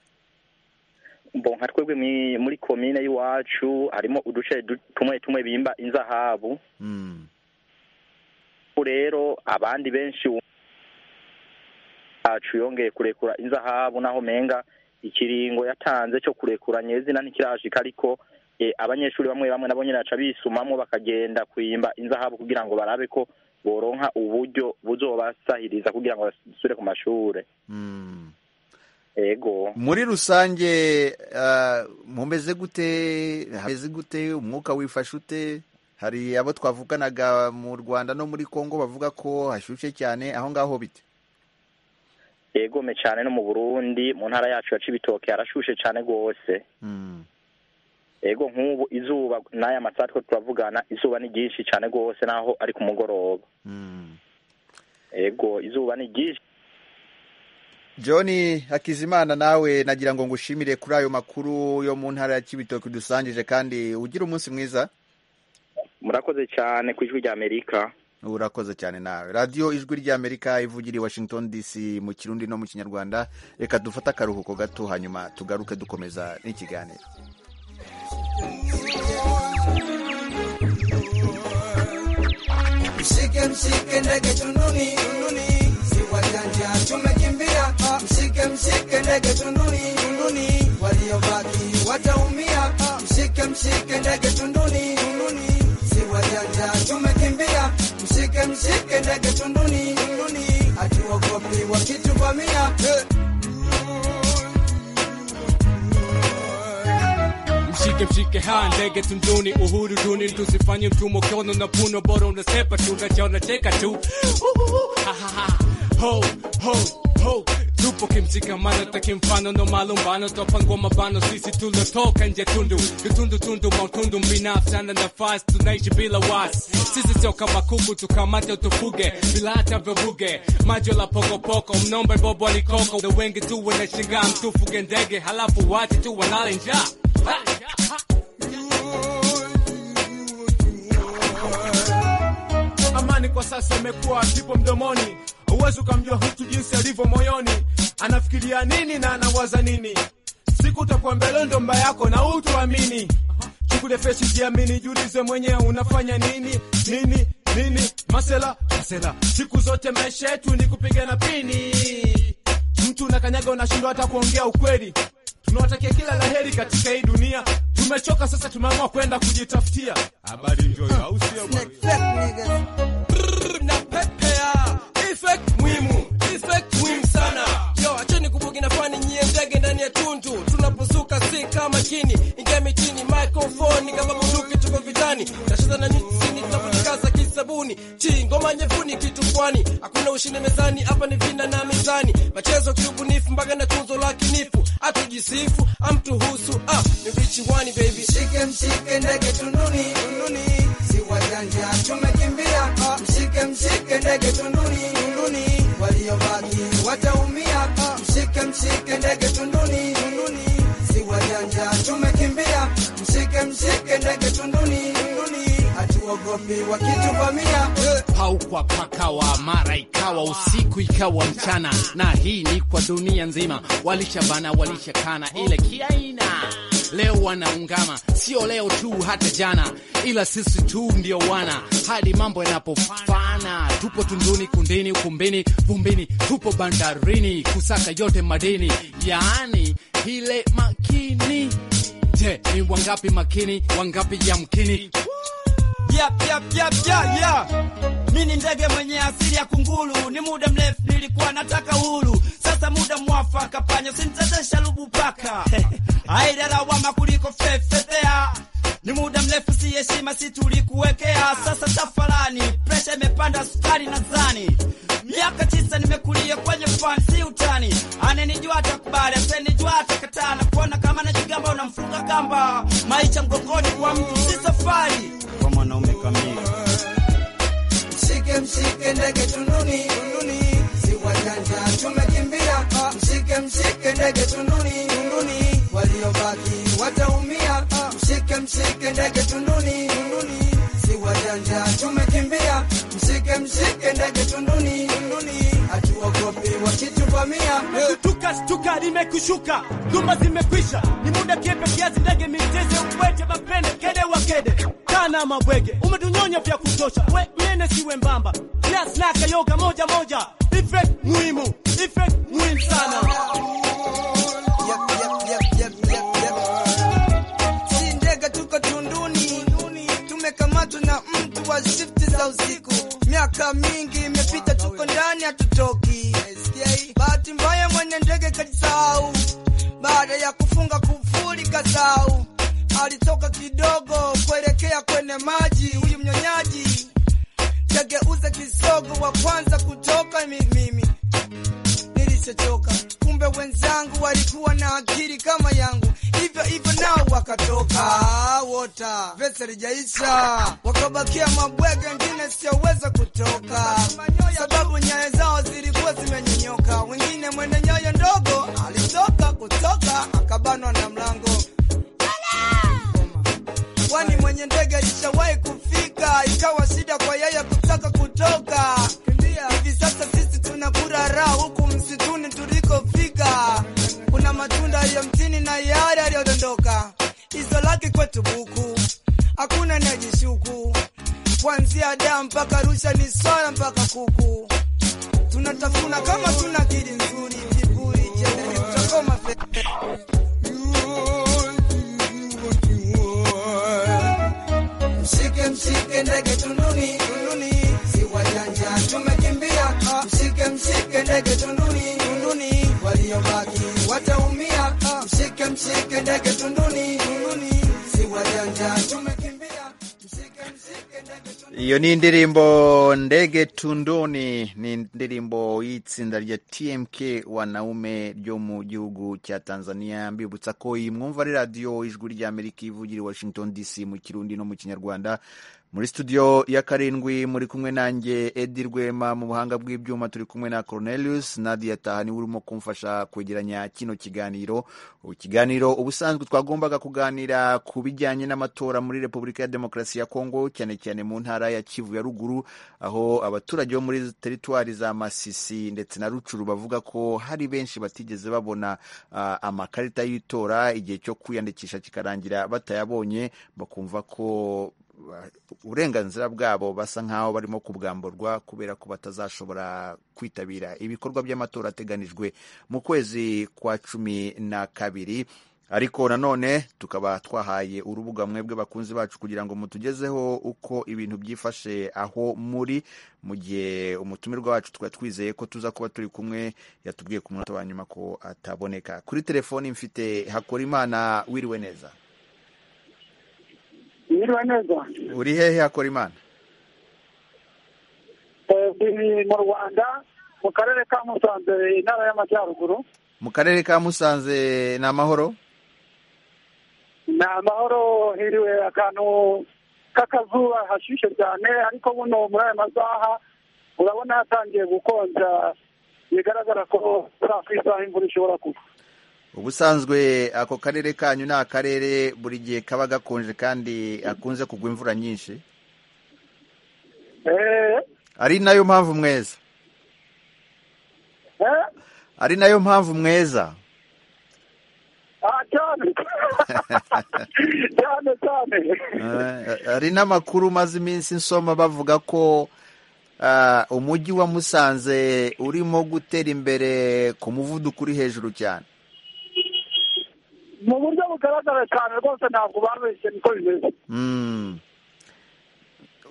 I: bo nka twebwe mwi- muri komine y'iwacu harimo uduce du- tumwe tumwe bimba inzahabu
A: Mm.
I: Ubu rero abandi benshi wumva yacu yongeye kurekura inzahabu naho menga ikiringo yatanze cyo kurekura nyezina ntikirashika ariko eh, abanyeshuri bamwe bamwe nabo nyine baca bisumamo bakagenda kuyimba inzahabu kugira ngo barabe ko boronka uburyo buzobasahiriza kugira ngo basubire ku mashure
A: Mm.
I: ego
A: muri rusange ah, mumeze gute hameze gute umwuka wifashe ute hari abo twavuganaga mu rwanda no muri congo bavuga ko hashyushye cyane aho ngaho bite
I: yegome cyane no mu burundi mu ntara yacu ya cibitoke harashushe cyane rwose
A: Mm.
I: ego nk'ubu izuba n'aya masaha two turavugana izuba ni ryinshi cyane rwose naho ari ku mugoroba
A: Mm.
I: ego izuba ni ryinshi
A: john hakizimana nawe nagira ngo ngushimire kuri ayo makuru yo mu ntara ya kibitoki dusangije kandi ugira umunsi mwiza
I: murakoze cyane ku ijwi rya amerika
A: urakoze cyane nawe radiyo ijwi ry'amerika ivugira i washington dc mu kirundi no mu kinyarwanda reka dufate akaruhuko gato hanyuma tugaruke dukomeza n'ikiganiro
J: Mshike mshike ndege tunduni, tunduni, si wajanja tumekimbia. Mshike mshike ndege tunduni, tunduni, waliobaki wataumia. Mshike mshike ndege tunduni, tunduni, si wajanja tumekimbia. Mshike mshike ndege tunduni, tunduni, hatuogopi wakituvamia. Hey.
K: mshike mshike ha ndege tunduni uhuru duni tusifanye mtumo kiono na puno bora unasepa tu unachaona cheka tu Uhuhu, ha, ha, ha. ho ho ho tupo kimshikamano takimfano no malumbano twapangwa mabano sisi tulotoka nje tundu tundu tundu mautundu mbinafsana nafasi tunaishi bila wasi sisi sio kama kuku tukamate utufuge bila hata vuvuge majo la pokopoko mnombe bobo alikoko na wengi tu wanashingaa mtufuge ndege halafu wati tu wanale njaa
L: Amani kwa sasa imekuwa kipo mdomoni, huwezi ukamjua mtu jinsi alivyo moyoni, anafikiria nini na anawaza nini. Siku utakuwa mbele ndo mba yako na utuamini, chukulia fesi, jiamini, jiulize mwenyewe unafanya nini nini nini, masela masela. Siku zote maisha yetu ni kupigana pini, mtu unakanyaga, unashindwa hata kuongea ukweli. Tunawatakia kila laheri katika hii dunia, tumechoka sasa, tumeamua kwenda kujitafutia habari. Ndio au sio bwana?
M: Brrr, napepea effect muhimu effect muhimu sana yo acheni kubugi na fani nyie ndege ndani ya tundu tunapozuka si kama chini ingia mitini microphone kama bunduki tuko vitani tacheza na nyini tunapojikaza kisabuni chi ngoma nyefuni kitu kwani hakuna ushindi mezani hapa ni vinda na mizani machezo kiubunifu mbaga na tunzo la kinifu hatujisifu amtuhusu ah ni rich wani baby
J: Mshike mshike ndege tunduni, tunduni, si wajanja tumekimbia. Mshike mshike ndege tunduni, tunduni, waliobaki wataumia. Mshike mshike ndege tunduni, tunduni, si wajanja tumekimbia. Mshike mshike ndege tunduni, tunduni, hatuogopi wakituvamia. Eh.
N: haukwa pakawa mara ikawa usiku ikawa mchana na hii ni kwa dunia nzima walishabana walishakana ile kiaina leo wanaungama sio leo tu hata jana ila sisi tu ndio wana hadi mambo yanapofana tupo tunduni kundini ukumbini vumbini tupo bandarini kusaka yote madini yaani hile makini je ni wangapi makini wangapi yamkini
O: Yap, yap, yap, yap, yap. Mi ni ndege mwenye asili ya kunguru, ni muda mrefu nilikuwa nataka uhuru, sasa muda mwafaka, panya simtetesha lubu paka aida lawama kuliko fefetea ni muda mrefu si heshima si tulikuwekea, sasa tafalani, presha imepanda sukari nadhani. Miaka tisa nimekulia kwenye fani, si utani. Anenijua atakubali, asenijua atakataa, na kuona kama najigamba unamfunga kamba. Maisha mgongoni kwa mtu si safari, kwa mwanaume kamili.
J: Mshike mshike ndege tunduni, tunduni, si wajanja tumekimbia. Mshike mshike ndege tunduni, ndege tunduni, hatuogopi wakituvamia.
P: Shtuka, shtuka, limekushuka, dhuma zimekwisha, ni muda kiepe kiasi, ndege miteze, ubwete mapende, kede wa kede, kana mabwege, umetunyonya vya kutosha, we mene siwe mbamba, kiasi na kayoga moja moja, effect muhimu, effect muhimu sana.
J: Si ndege tuko tunduni, tumekamatwa na mtu wa shifti za usiku. Miaka mingi imepita, tuko ndani hatutoki. Bahati mbaya mwenye ndege kajisahau, baada ya kufunga kufuli kasau, alitoka kidogo kuelekea kwenye maji. Huyu mnyonyaji kageuza kisogo, wa kwanza kutoka ni mimi nilichochoka. Kumbe wenzangu walikuwa na akili kama yangu, hivyo hivyo nao wakatoka Ah, wota vese lijaisha, wakabakia mabwege, wengine sioweza kutoka, sababu nyayo zao zilikuwa zimenyonyoka. Wengine mwende nyayo ndogo alitoka kutoka, akabanwa na mlango kwani mwenye ndege alishawahi kufika, ikawa shida kwa yeye kutaka kutoka. Hivi sasa sisi tunakula raha huku msituni tulikofika, kuna matunda aliyo mtini na yale aliyodondoka. Hizo laki kwetu buku, hakuna anayejishuku, kuanzia daa mpaka Arusha ni swala mpaka kuku, tunatafuna kama tuna akili nzuri, kiburi chenye kuchokoma fe
Q: Mshike, mshike ndege tunduni, tunduni, si wajanja tumekimbia. Mshike, mshike ndege tunduni, tunduni, waliobaki wataumia. Mshike, mshike ndege tunduni, tunduni, si wajanja tumekimbia.
A: iyo ni indirimbo ndege tunduni ni indirimbo y'itsinda rya tmk wanaume ryo mu gihugu cya tanzania mbibutsa ko iyi mwumva ari radiyo ijwi ry'amerika ivugira i washington dc mu kirundi no mu kinyarwanda muri studio ya karindwi muri kumwe nanjye edi rwema mu buhanga bw'ibyuma turi kumwe na cornelius nadia tahani urimo kumfasha kwegeranya kino kiganiro ikiganiro ubusanzwe twagombaga kuganira ku bijyanye n'amatora muri repubulika ya demokarasi ya kongo cyane cyane mu ntara ya kivu ya ruguru aho abaturage bo muri teritwari za masisi ndetse na rucuru bavuga ko hari benshi batigeze babona ah, amakarita y'itora igihe cyo kwiyandikisha kikarangira batayabonye bakumva ko uburenganzira bwabo basa nkaho barimo kubwamburwa kubera ko batazashobora kwitabira ibikorwa by'amatora ateganijwe mu kwezi kwa cumi na kabiri ariko nanone tukaba twahaye urubuga mwebwe bakunzi bacu kugira ngo mutugezeho uko ibintu byifashe aho muri mu gihe umutumirwa wacu twari twizeye ko tuza kuba turi kumwe yatubwiye ku munota wa nyuma ko ataboneka kuri telefoni mfite hakorimana wiriwe neza
R: Yiriwe neza.
A: uri hehe hakorimana
R: Eh, Turi mu Rwanda mu karere ka Musanze intara y'Amajyaruguru
A: mu karere ka musanze ni amahoro
R: ni amahoro hiriwe akantu k'akazuba hashyushye cyane ariko buno muri aya masaha urabona yatangiye gukonja bigaragara ko muri ku isaha imvura ishobora kugwa
A: ubusanzwe ako karere kanyu ni akarere buri gihe kaba gakonje kandi akunze kugwa imvura nyinshi
R: Eh,
A: ari nayo mpamvu mweza
R: eh,
A: ari nayo mpamvu mweza
R: ah, cyane cyane cyane
A: Eh, hari n'amakuru maze iminsi nsoma bavuga ko ah, umujyi wa musanze urimo gutera imbere ku muvuduko uri hejuru cyane
R: mu buryo bugaragara cyane rwose ntabwo babeshye niko bimeze
A: Mm.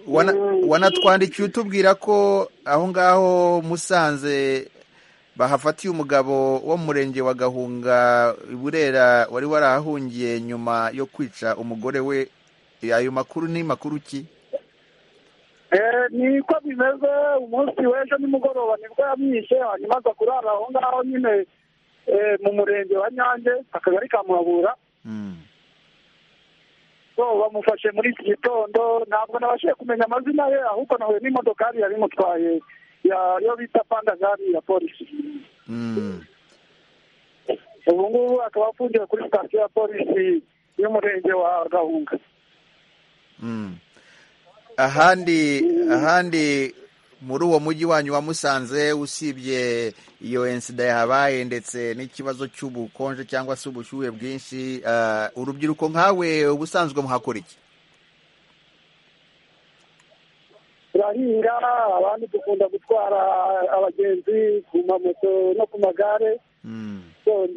A: Wana- wanatwandikiye utubwira ko aho ngaho musanze bahafatiye umugabo wo mu murenge wa gahunga i burera wari warahahungiye nyuma yo kwica umugore we ayo makuru ni makuru ki
R: Eh, niko bimeze umunsi w'ejo nimugoroba nibwo yamwishe hanyuma aza kurara aho ngaho nyine eh, mu murenge wa nyange akagari ka muhabura so bamufashe muri iki gitondo ntabwo nabashije kumenya amazina ye ahubwo nahuye n'imodokari yari imutwaye ya- yo bita pandagari ya polisi ubu ngubu akaba afungiwe kuri sitasiyo ya polisi y'umurenge wa gahunga
A: ahandi ahandi muri uwo mujyi wanyu wa musanze usibye iyo ensida yahabaye ndetse n'ikibazo cy'ubukonje cyangwa se ubushyuhe bwinshi ah, urubyiruko nkawe ubusanzwe muhakora iki
R: turahinga abandi dukunda gutwara abagenzi ku mamoto no ku magare So,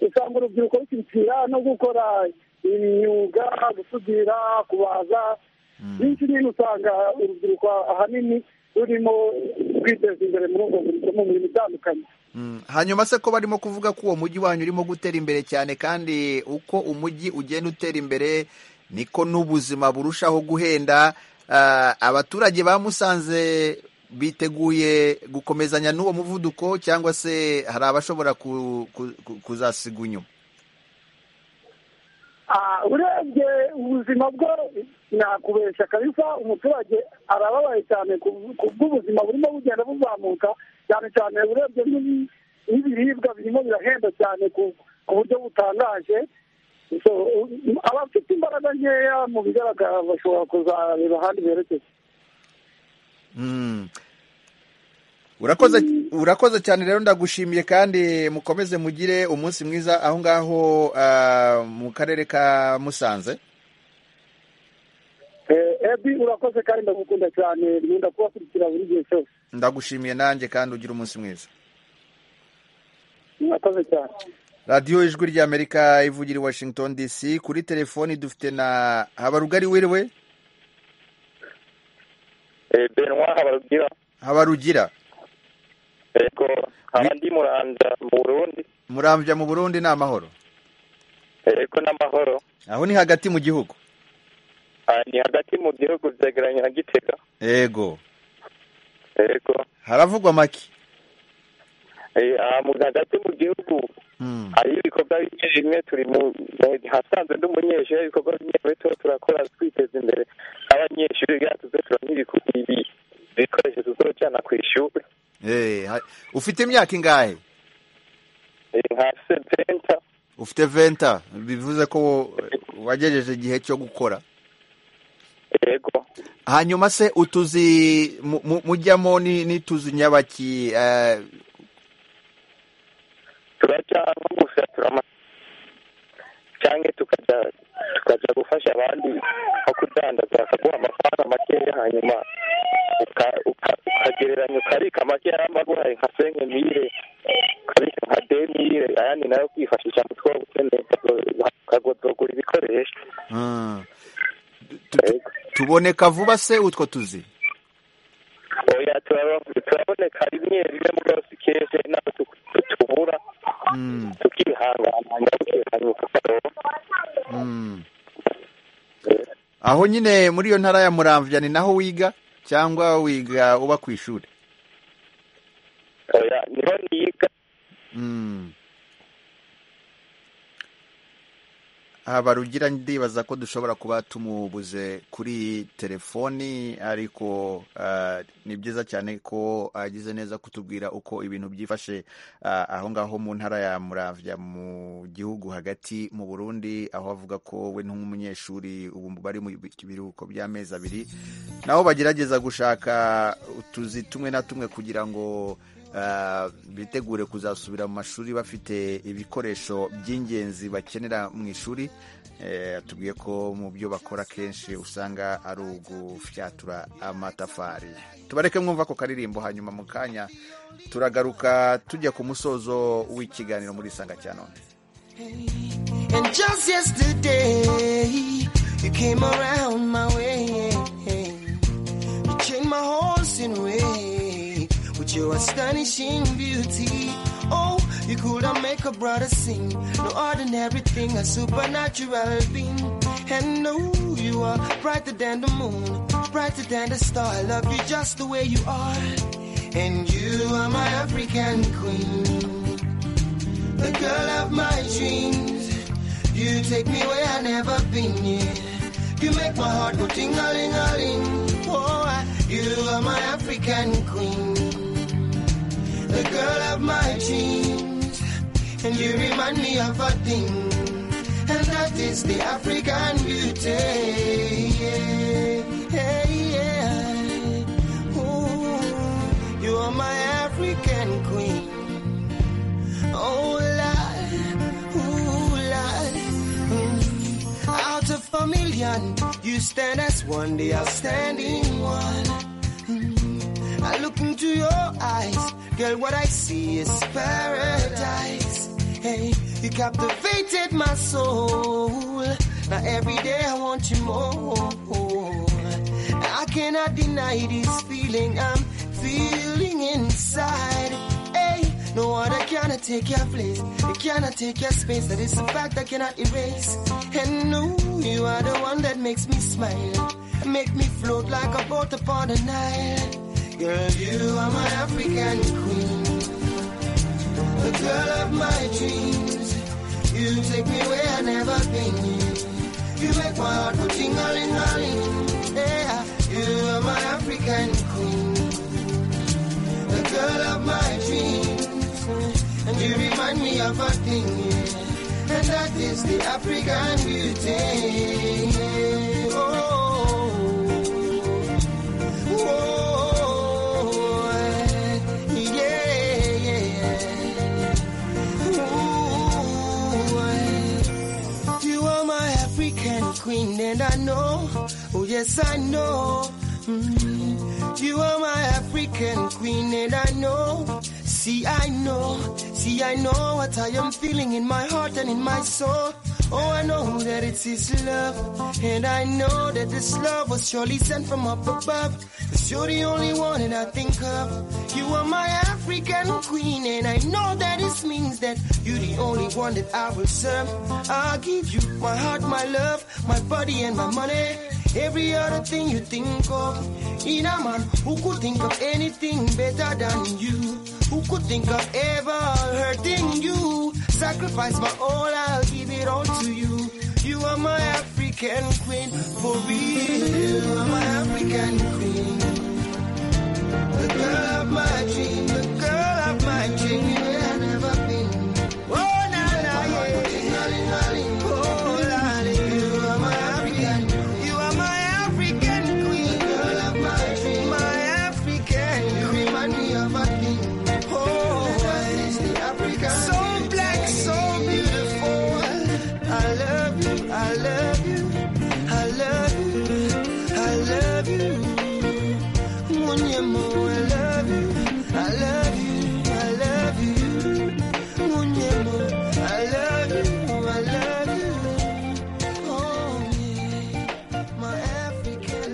R: usanga urubyiruko rushyigikira no gukora imyuga gusudira kubaza byinshi nyine usanga urubyiruko ahanini rurimo kwiteza imbere muri ubwo buryo mu mirimo itandukanye
A: Mm. hanyuma se ko barimo kuvuga ko uwo mujyi wanyu urimo gutera imbere cyane kandi uko umujyi ugenda utera imbere niko n'ubuzima burushaho guhenda Ah, abaturage ba musanze biteguye gukomezanya n'uwo muvuduko cyangwa se hari abashobora ku- ku- ku- kuzasiga inyuma
R: Ah, urebye ubuzima bwo nakubesha kabisa umuturage arababaye cyane ku- ku bw'ubuzima burimo bugenda buzamuka cyane cyane urebye n'ibi- n'ibiribwa birimo birahenda cyane ku ku buryo butangaje So, u- abafite imbaraga nkeya mu bigaragara bashobora kuzareba ahandi berekeza
A: Mm. urakoze urakoze cyane rero ndagushimiye kandi mukomeze mugire umunsi mwiza aho ngaho ah, mu karere ka musanze
R: Eh, ebi urakoze kandi ndagukunda cyane nkunda kubakurikira buri gihe cyose
A: ndagushimiye nanjye kandi ugire umunsi mwiza
R: murakoze cyane
A: radiyo ijwi ry'amerika ivugira i washington dc kuri telefoni dufite na habarugari wiriwe
S: benwa habarugira
A: habarugira
S: yego haba ndi muranza mu burundi
A: murambya mu burundi ni amahoro
S: yego n'amahoro
A: aho ni hagati mu gihugu
S: Ah, ni hagati mu gihugu byegeranye na gitega
A: yego
S: yego
A: haravugwa make
S: Eh, ah, mu hagati mu gihugu hariyo ibikorwa bike bimwe turi mu mu- hasanzwe n'umunyeshuri hari ibikorwa bimwe bimwe tuba turakora twiteza imbere abanyeshuri byatuze turamye ibikoresho tuzojyana ku ishuri
A: Eh, ha- ufite imyaka ingahe
S: Eh, nka seventa
A: ufite venta bivuze ko wagejeje igihe cyo gukora
S: yego
A: hanyuma se utuzi mu- mu- mujyamo ni- n'ituzi nyabaki eh,
S: turajya nko gusatura ama cyangwa tukajya tukajya gufasha abandi nko kudandaza bakaguha amafaranga makeya hanyuma uka- uka- ukagereranya ukarika makeya yaba aguhaye nka senke mire ukarika nka demire ayandi nayo kwifashisha mu two gukeneye ukagura ibikoresho
A: ah. Tu- tu- tuboneka vuba se utwo tuzi
S: oya turaba- turaboneka rimwe rimwe mu byose kenshi nabo tu- tu- tubura
A: Mm,
S: tukihangana hanyuma tukihanuka
A: mm. aho nyine muri iyo ntara ya muramvya ni naho wiga cyangwa wiga uba ku ishuri
S: oya niho niga
A: Mm. Habarugira ndibaza ko dushobora kuba tumubuze kuri telefoni ariko ah, ni byiza cyane ko agize neza kutubwira uko ibintu byifashe ah, aho ngaho mu ntara ya Muramvya mu gihugu hagati mu Burundi aho avuga ko we nk'umunyeshuri ubu bari mu biruhuko by'amezi abiri nabo bagerageza gushaka utuzi tumwe na tumwe kugira ngo ah, bitegure kuzasubira mu mashuri bafite ibikoresho by'ingenzi bakenera mu ishuri Eh, atubwiye ko mu byo bakora kenshi usanga ari ugufyatura amatafari tubareke mwumva ako karirimbo hanyuma mu kanya turagaruka tujya ku musozo w'ikiganiro muri isanga cya none
T: And just yesterday, you came around my way. You changed my horse in way with your astonishing beauty. Oh, you could have make a brother sing. No ordinary thing, a supernatural being. And no, you are brighter than the moon, brighter than the star. I love you just the way you are. And you are my African queen, the girl of my dreams. You take me where I never been yet. You make my heart go ting a ling a ling. Oh, I, you are my African queen, the girl of my dreams, and you remind me of a thing, and that is the African beauty. Yeah, yeah. Ooh. and queen. Oh Lord, ooh Lord, mm. out of a million, you stand as one, the outstanding one. Mm. I look into your eyes, girl. What I see is paradise. Hey, you captivated my soul. Now every day I want you more. I cannot deny this feeling I'm feeling inside. Hey, no other cannot take your place. It cannot take your space. That is a fact I cannot erase. And no, you are the one that makes me smile. Make me float like a boat upon the Nile. Girl, you are my African queen. The girl of my dreams. You take me where I've never been. You make my heart go ting-a-ling-a-ling. Yeah, you are my African queen. The girl of my dreams. And you remind me of a thing. yeah. And that is the African beauty. Oh, oh, yeah, yeah. Ooh, you are my African queen, and I know, oh yes, I know. Mm. You are my African queen, and I know. See, I know, see, I know what I am feeling in my heart and in my soul. Oh, I know that it's His love, and I know that this love was surely sent from up above. 'Cause you're the only one that I think of. You are my African queen, and I know that this means that you're the only one that I will serve. I'll give you my heart, my love, my body, and my money. Every other thing you think of. In a man who could think of anything better than you. Who could think of ever hurting you? Sacrifice my all, I'll give it all to you. You are my African queen, for real. You are my African queen. The girl of my dream, the girl of my dream, you have never been. Oh, na na, yeah. Oh, la, la, you are my African you are my African queen, girl of my dream, my African. You remind me of a king. Oh, so black, so beautiful. I love you, I love you, I love you, I love you. Munyemo, I love you, I love you, I love you. Munyemo, I love you, I love you. Oh, my African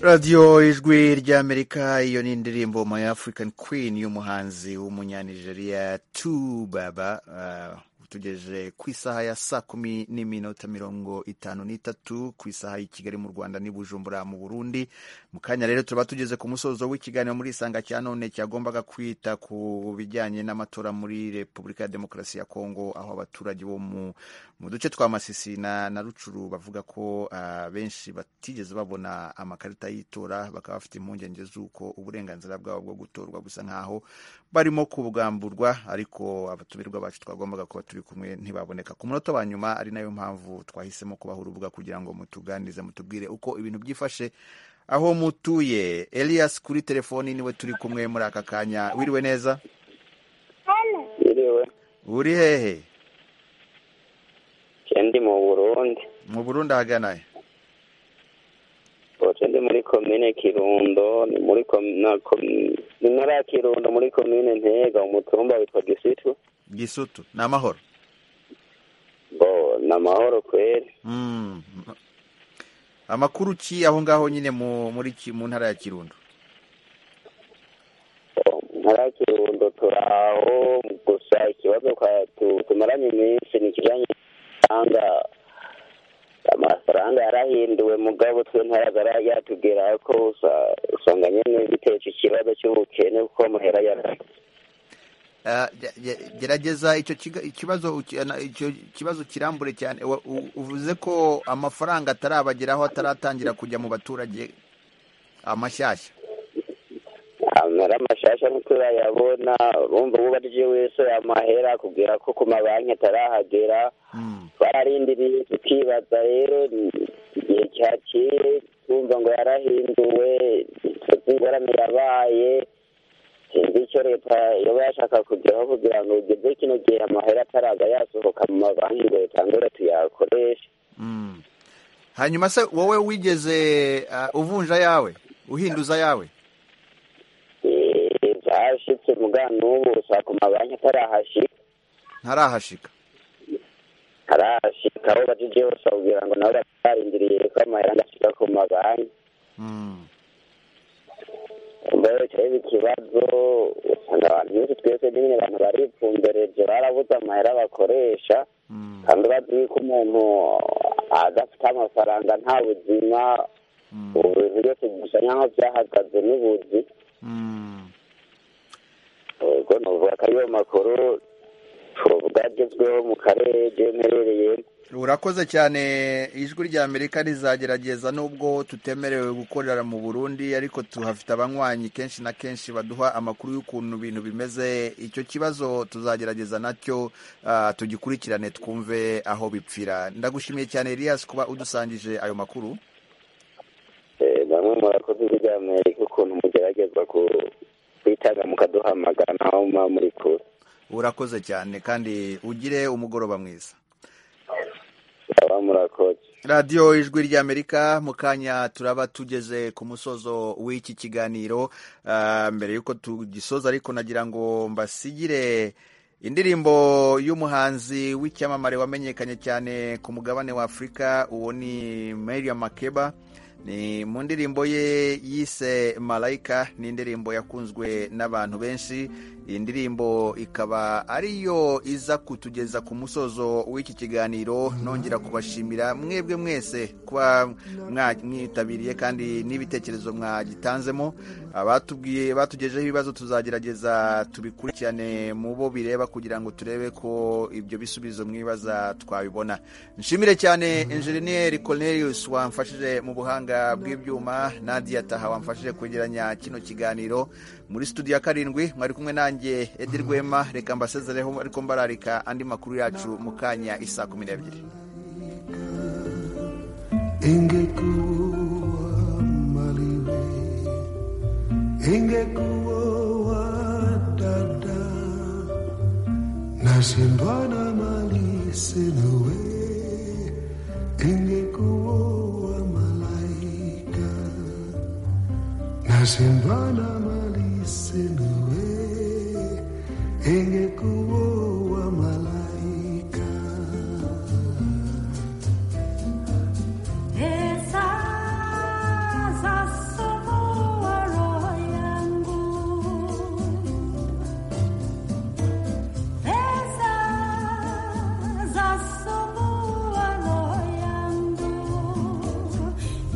A: radiyo ijwi ry'amerika iyo ni indirimbo my african queen y'umuhanzi w'umunyanigeriya tu baba uh, tugejeje ku isaha ya saa kumi n'iminota mirongo itanu n'itatu ku isaha y'i kigali mu rwanda n'i bujumbura mu burundi mu kanya rero tuba tugeze ku musozo w'ikiganiro muri isanga cya none cyagombaga kwita ku bijyanye n'amatora muri repubulika ya demokarasi ya kongo aho abaturage bo mu mu duce twa masisi na, na rucuru bavuga ko uh, benshi batigeze babona amakarita y'itora bakaba bafite impungenge z'uko uburenganzira bwabo bwo gutorwa busa nk'aho barimo kubwamburwa ariko abatumirwa bacu twagombaga kuba turi kumwe ntibaboneka ku munota wa nyuma ari nayo mpamvu twahisemo kubaha urubuga kugira ngo mutuganirize mutubwire uko ibintu byifashe aho mutuye elias kuri telefoni niwe turi kumwe muri aka kanya wiriwe neza
S: iriwe
A: uri hehe
S: nje ndi mu burundi
A: mu burundi ahagana he
S: ubu ndi muri komine kirundo ni muri kom- na kom- ni ntara ya kirundo muri komine ntega umutumba witwa gisitu
A: gisutu ni amahoro
S: ngo ni amahoro kweri
A: Mm. amakuru ki aho ngaho nyine mu muri ki- mu ntara ya kirundo
S: ntara ya kirundo turaho gusa ikibazo kwa- tu- tumaranye iminsi ni ikijyanye n'amafaranga amafaranga yarahinduwe mugabo twe ntayagara yatubwira ko usa- usanga nyine biteje ikibazo cy'ubukene kuko amahera yarahinduwe
A: Ah, ge- ge- gerageza icyo kiga- ikibazo uki- na- icyo kibazo kirambure cyane Wa- u- uvuze ko amafaranga atarabageraho ataratangira kujya mu baturage amashyashya
S: amara mashasha ntiturayabona urumva ububajije wese amahera akubwira ko ku mabanki atarahagera bararindiriye tukibaza rero ni igihe cyakire twumva ngo yarahinduwe ingorane yabaye e,
U: leta yaba yashaka kugeraho kugira ngo ugeze kino gihe amahera ataraza yasohoka mu mabanki ngo yatangure tuyakoreshe
A: hanyuma se wowe wigeze uh, uvunja yawe uhinduza yawe
U: Eh, byashitse muga n'ubu usanga ku mabanki atarahashika
A: ntarahashika
U: arashika aho bajije hose bakubwira ngo nawe uratarindiriye ko amahera adashika ku mabanki mbere kireba ikibazo usanga abantu benshi twese n'imwe abantu baripfumbereje barabuze amahera bakoresha kandi ubazi yuko umuntu adafite amafaranga nta buzima ubu bintu byose bisa nk'aho byahagaze n'ubuzi ubwo ni uvuga ko ariyo makuru tuvuga agezweho mu karere mperereyemo
A: urakoze cyane ijwi rya amerika rizagerageza nubwo tutemerewe gukorera mu burundi ariko tuhafite abanywanyi kenshi na kenshi baduha amakuru y'ukuntu ibintu bimeze icyo kibazo tuzagerageza nacyo ah, tugikurikirane twumve aho bipfira ndagushimiye cyane elias kuba udusangije ayo makuru
U: Eh, bamwe murakoze ijwi Amerika ukuntu mugerageza ku- kwitanga mukaduhamagara naho muba muri kure
A: urakoze cyane kandi ugire umugoroba mwiza
U: baba murakoze
A: radiyo ijwi ry'amerika mu kanya turaba tugeze ku musozo w'iki kiganiro Ah, mbere y'uko tugisoza ariko nagira ngo mbasigire indirimbo y'umuhanzi w'icyamamare wamenyekanye cyane ku mugabane wa afurika uwo ni Mariam makeba ni mu ndirimbo ye yise malayika ni indirimbo yakunzwe n'abantu benshi iyi ndirimbo ikaba ariyo iza kutugeza ku musozo w'iki kiganiro nongera kubashimira mwebwe mwese kuba mwa- mwitabiriye kandi n'ibitekerezo mwagitanzemo abatubwiye batugejeho ibibazo tuzagerageza tubikurikirane mu bo bireba kugira ngo turebe ko ibyo bisubizo mwibaza twabibona nshimire cyane enjeniyeri cornelius wamfashije mu buhanga bw'ibyuma nadia taha wamfashije kwegeranya kino kiganiro muri studio ya karindwi mwari kumwe nanjye edi rwema reka mbasezereho ariko mbararika andi makuru yacu mu kanya isa kumi n'ebyiri
V: ingekuwa maliwe ingekuwa dada nashindwa na mali sinawe ingekuwa malaika nashindwa na mali sinawe ingekuwa malaika
W: Esa somoa yangu Esa somoa yangu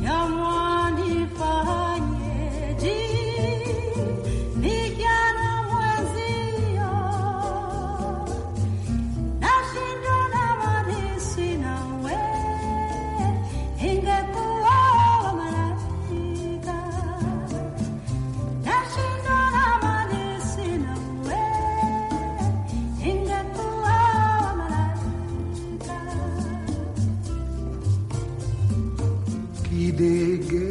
W: Yamwani fanyeji Nikana mwezio Nashindo na marisi na we ingekuwa malaika nashindana mali sina we ingekuwa malaika
V: kidege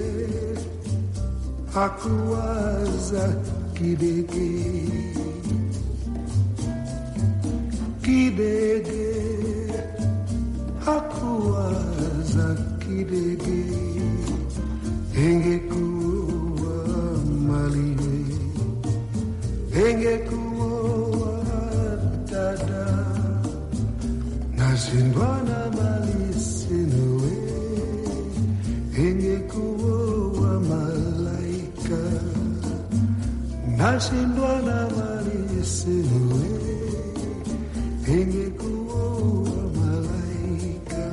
V: hakuwaza kidege kidege hakuwaza kidege engekuwa maliwe engekuwa dada nashindwa na mali sinawe ingekuwa malaika nashindwa na mali sinawe ingekuwa malaika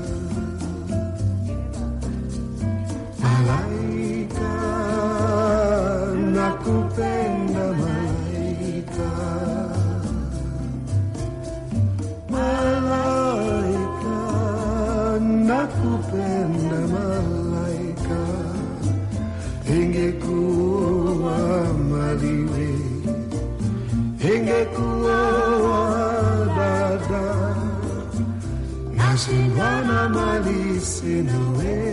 V: malaika nakupenda malaika malaika nakupenda malaika ingekuwa maliwe ingekuwa dada nasindwana mali sinawe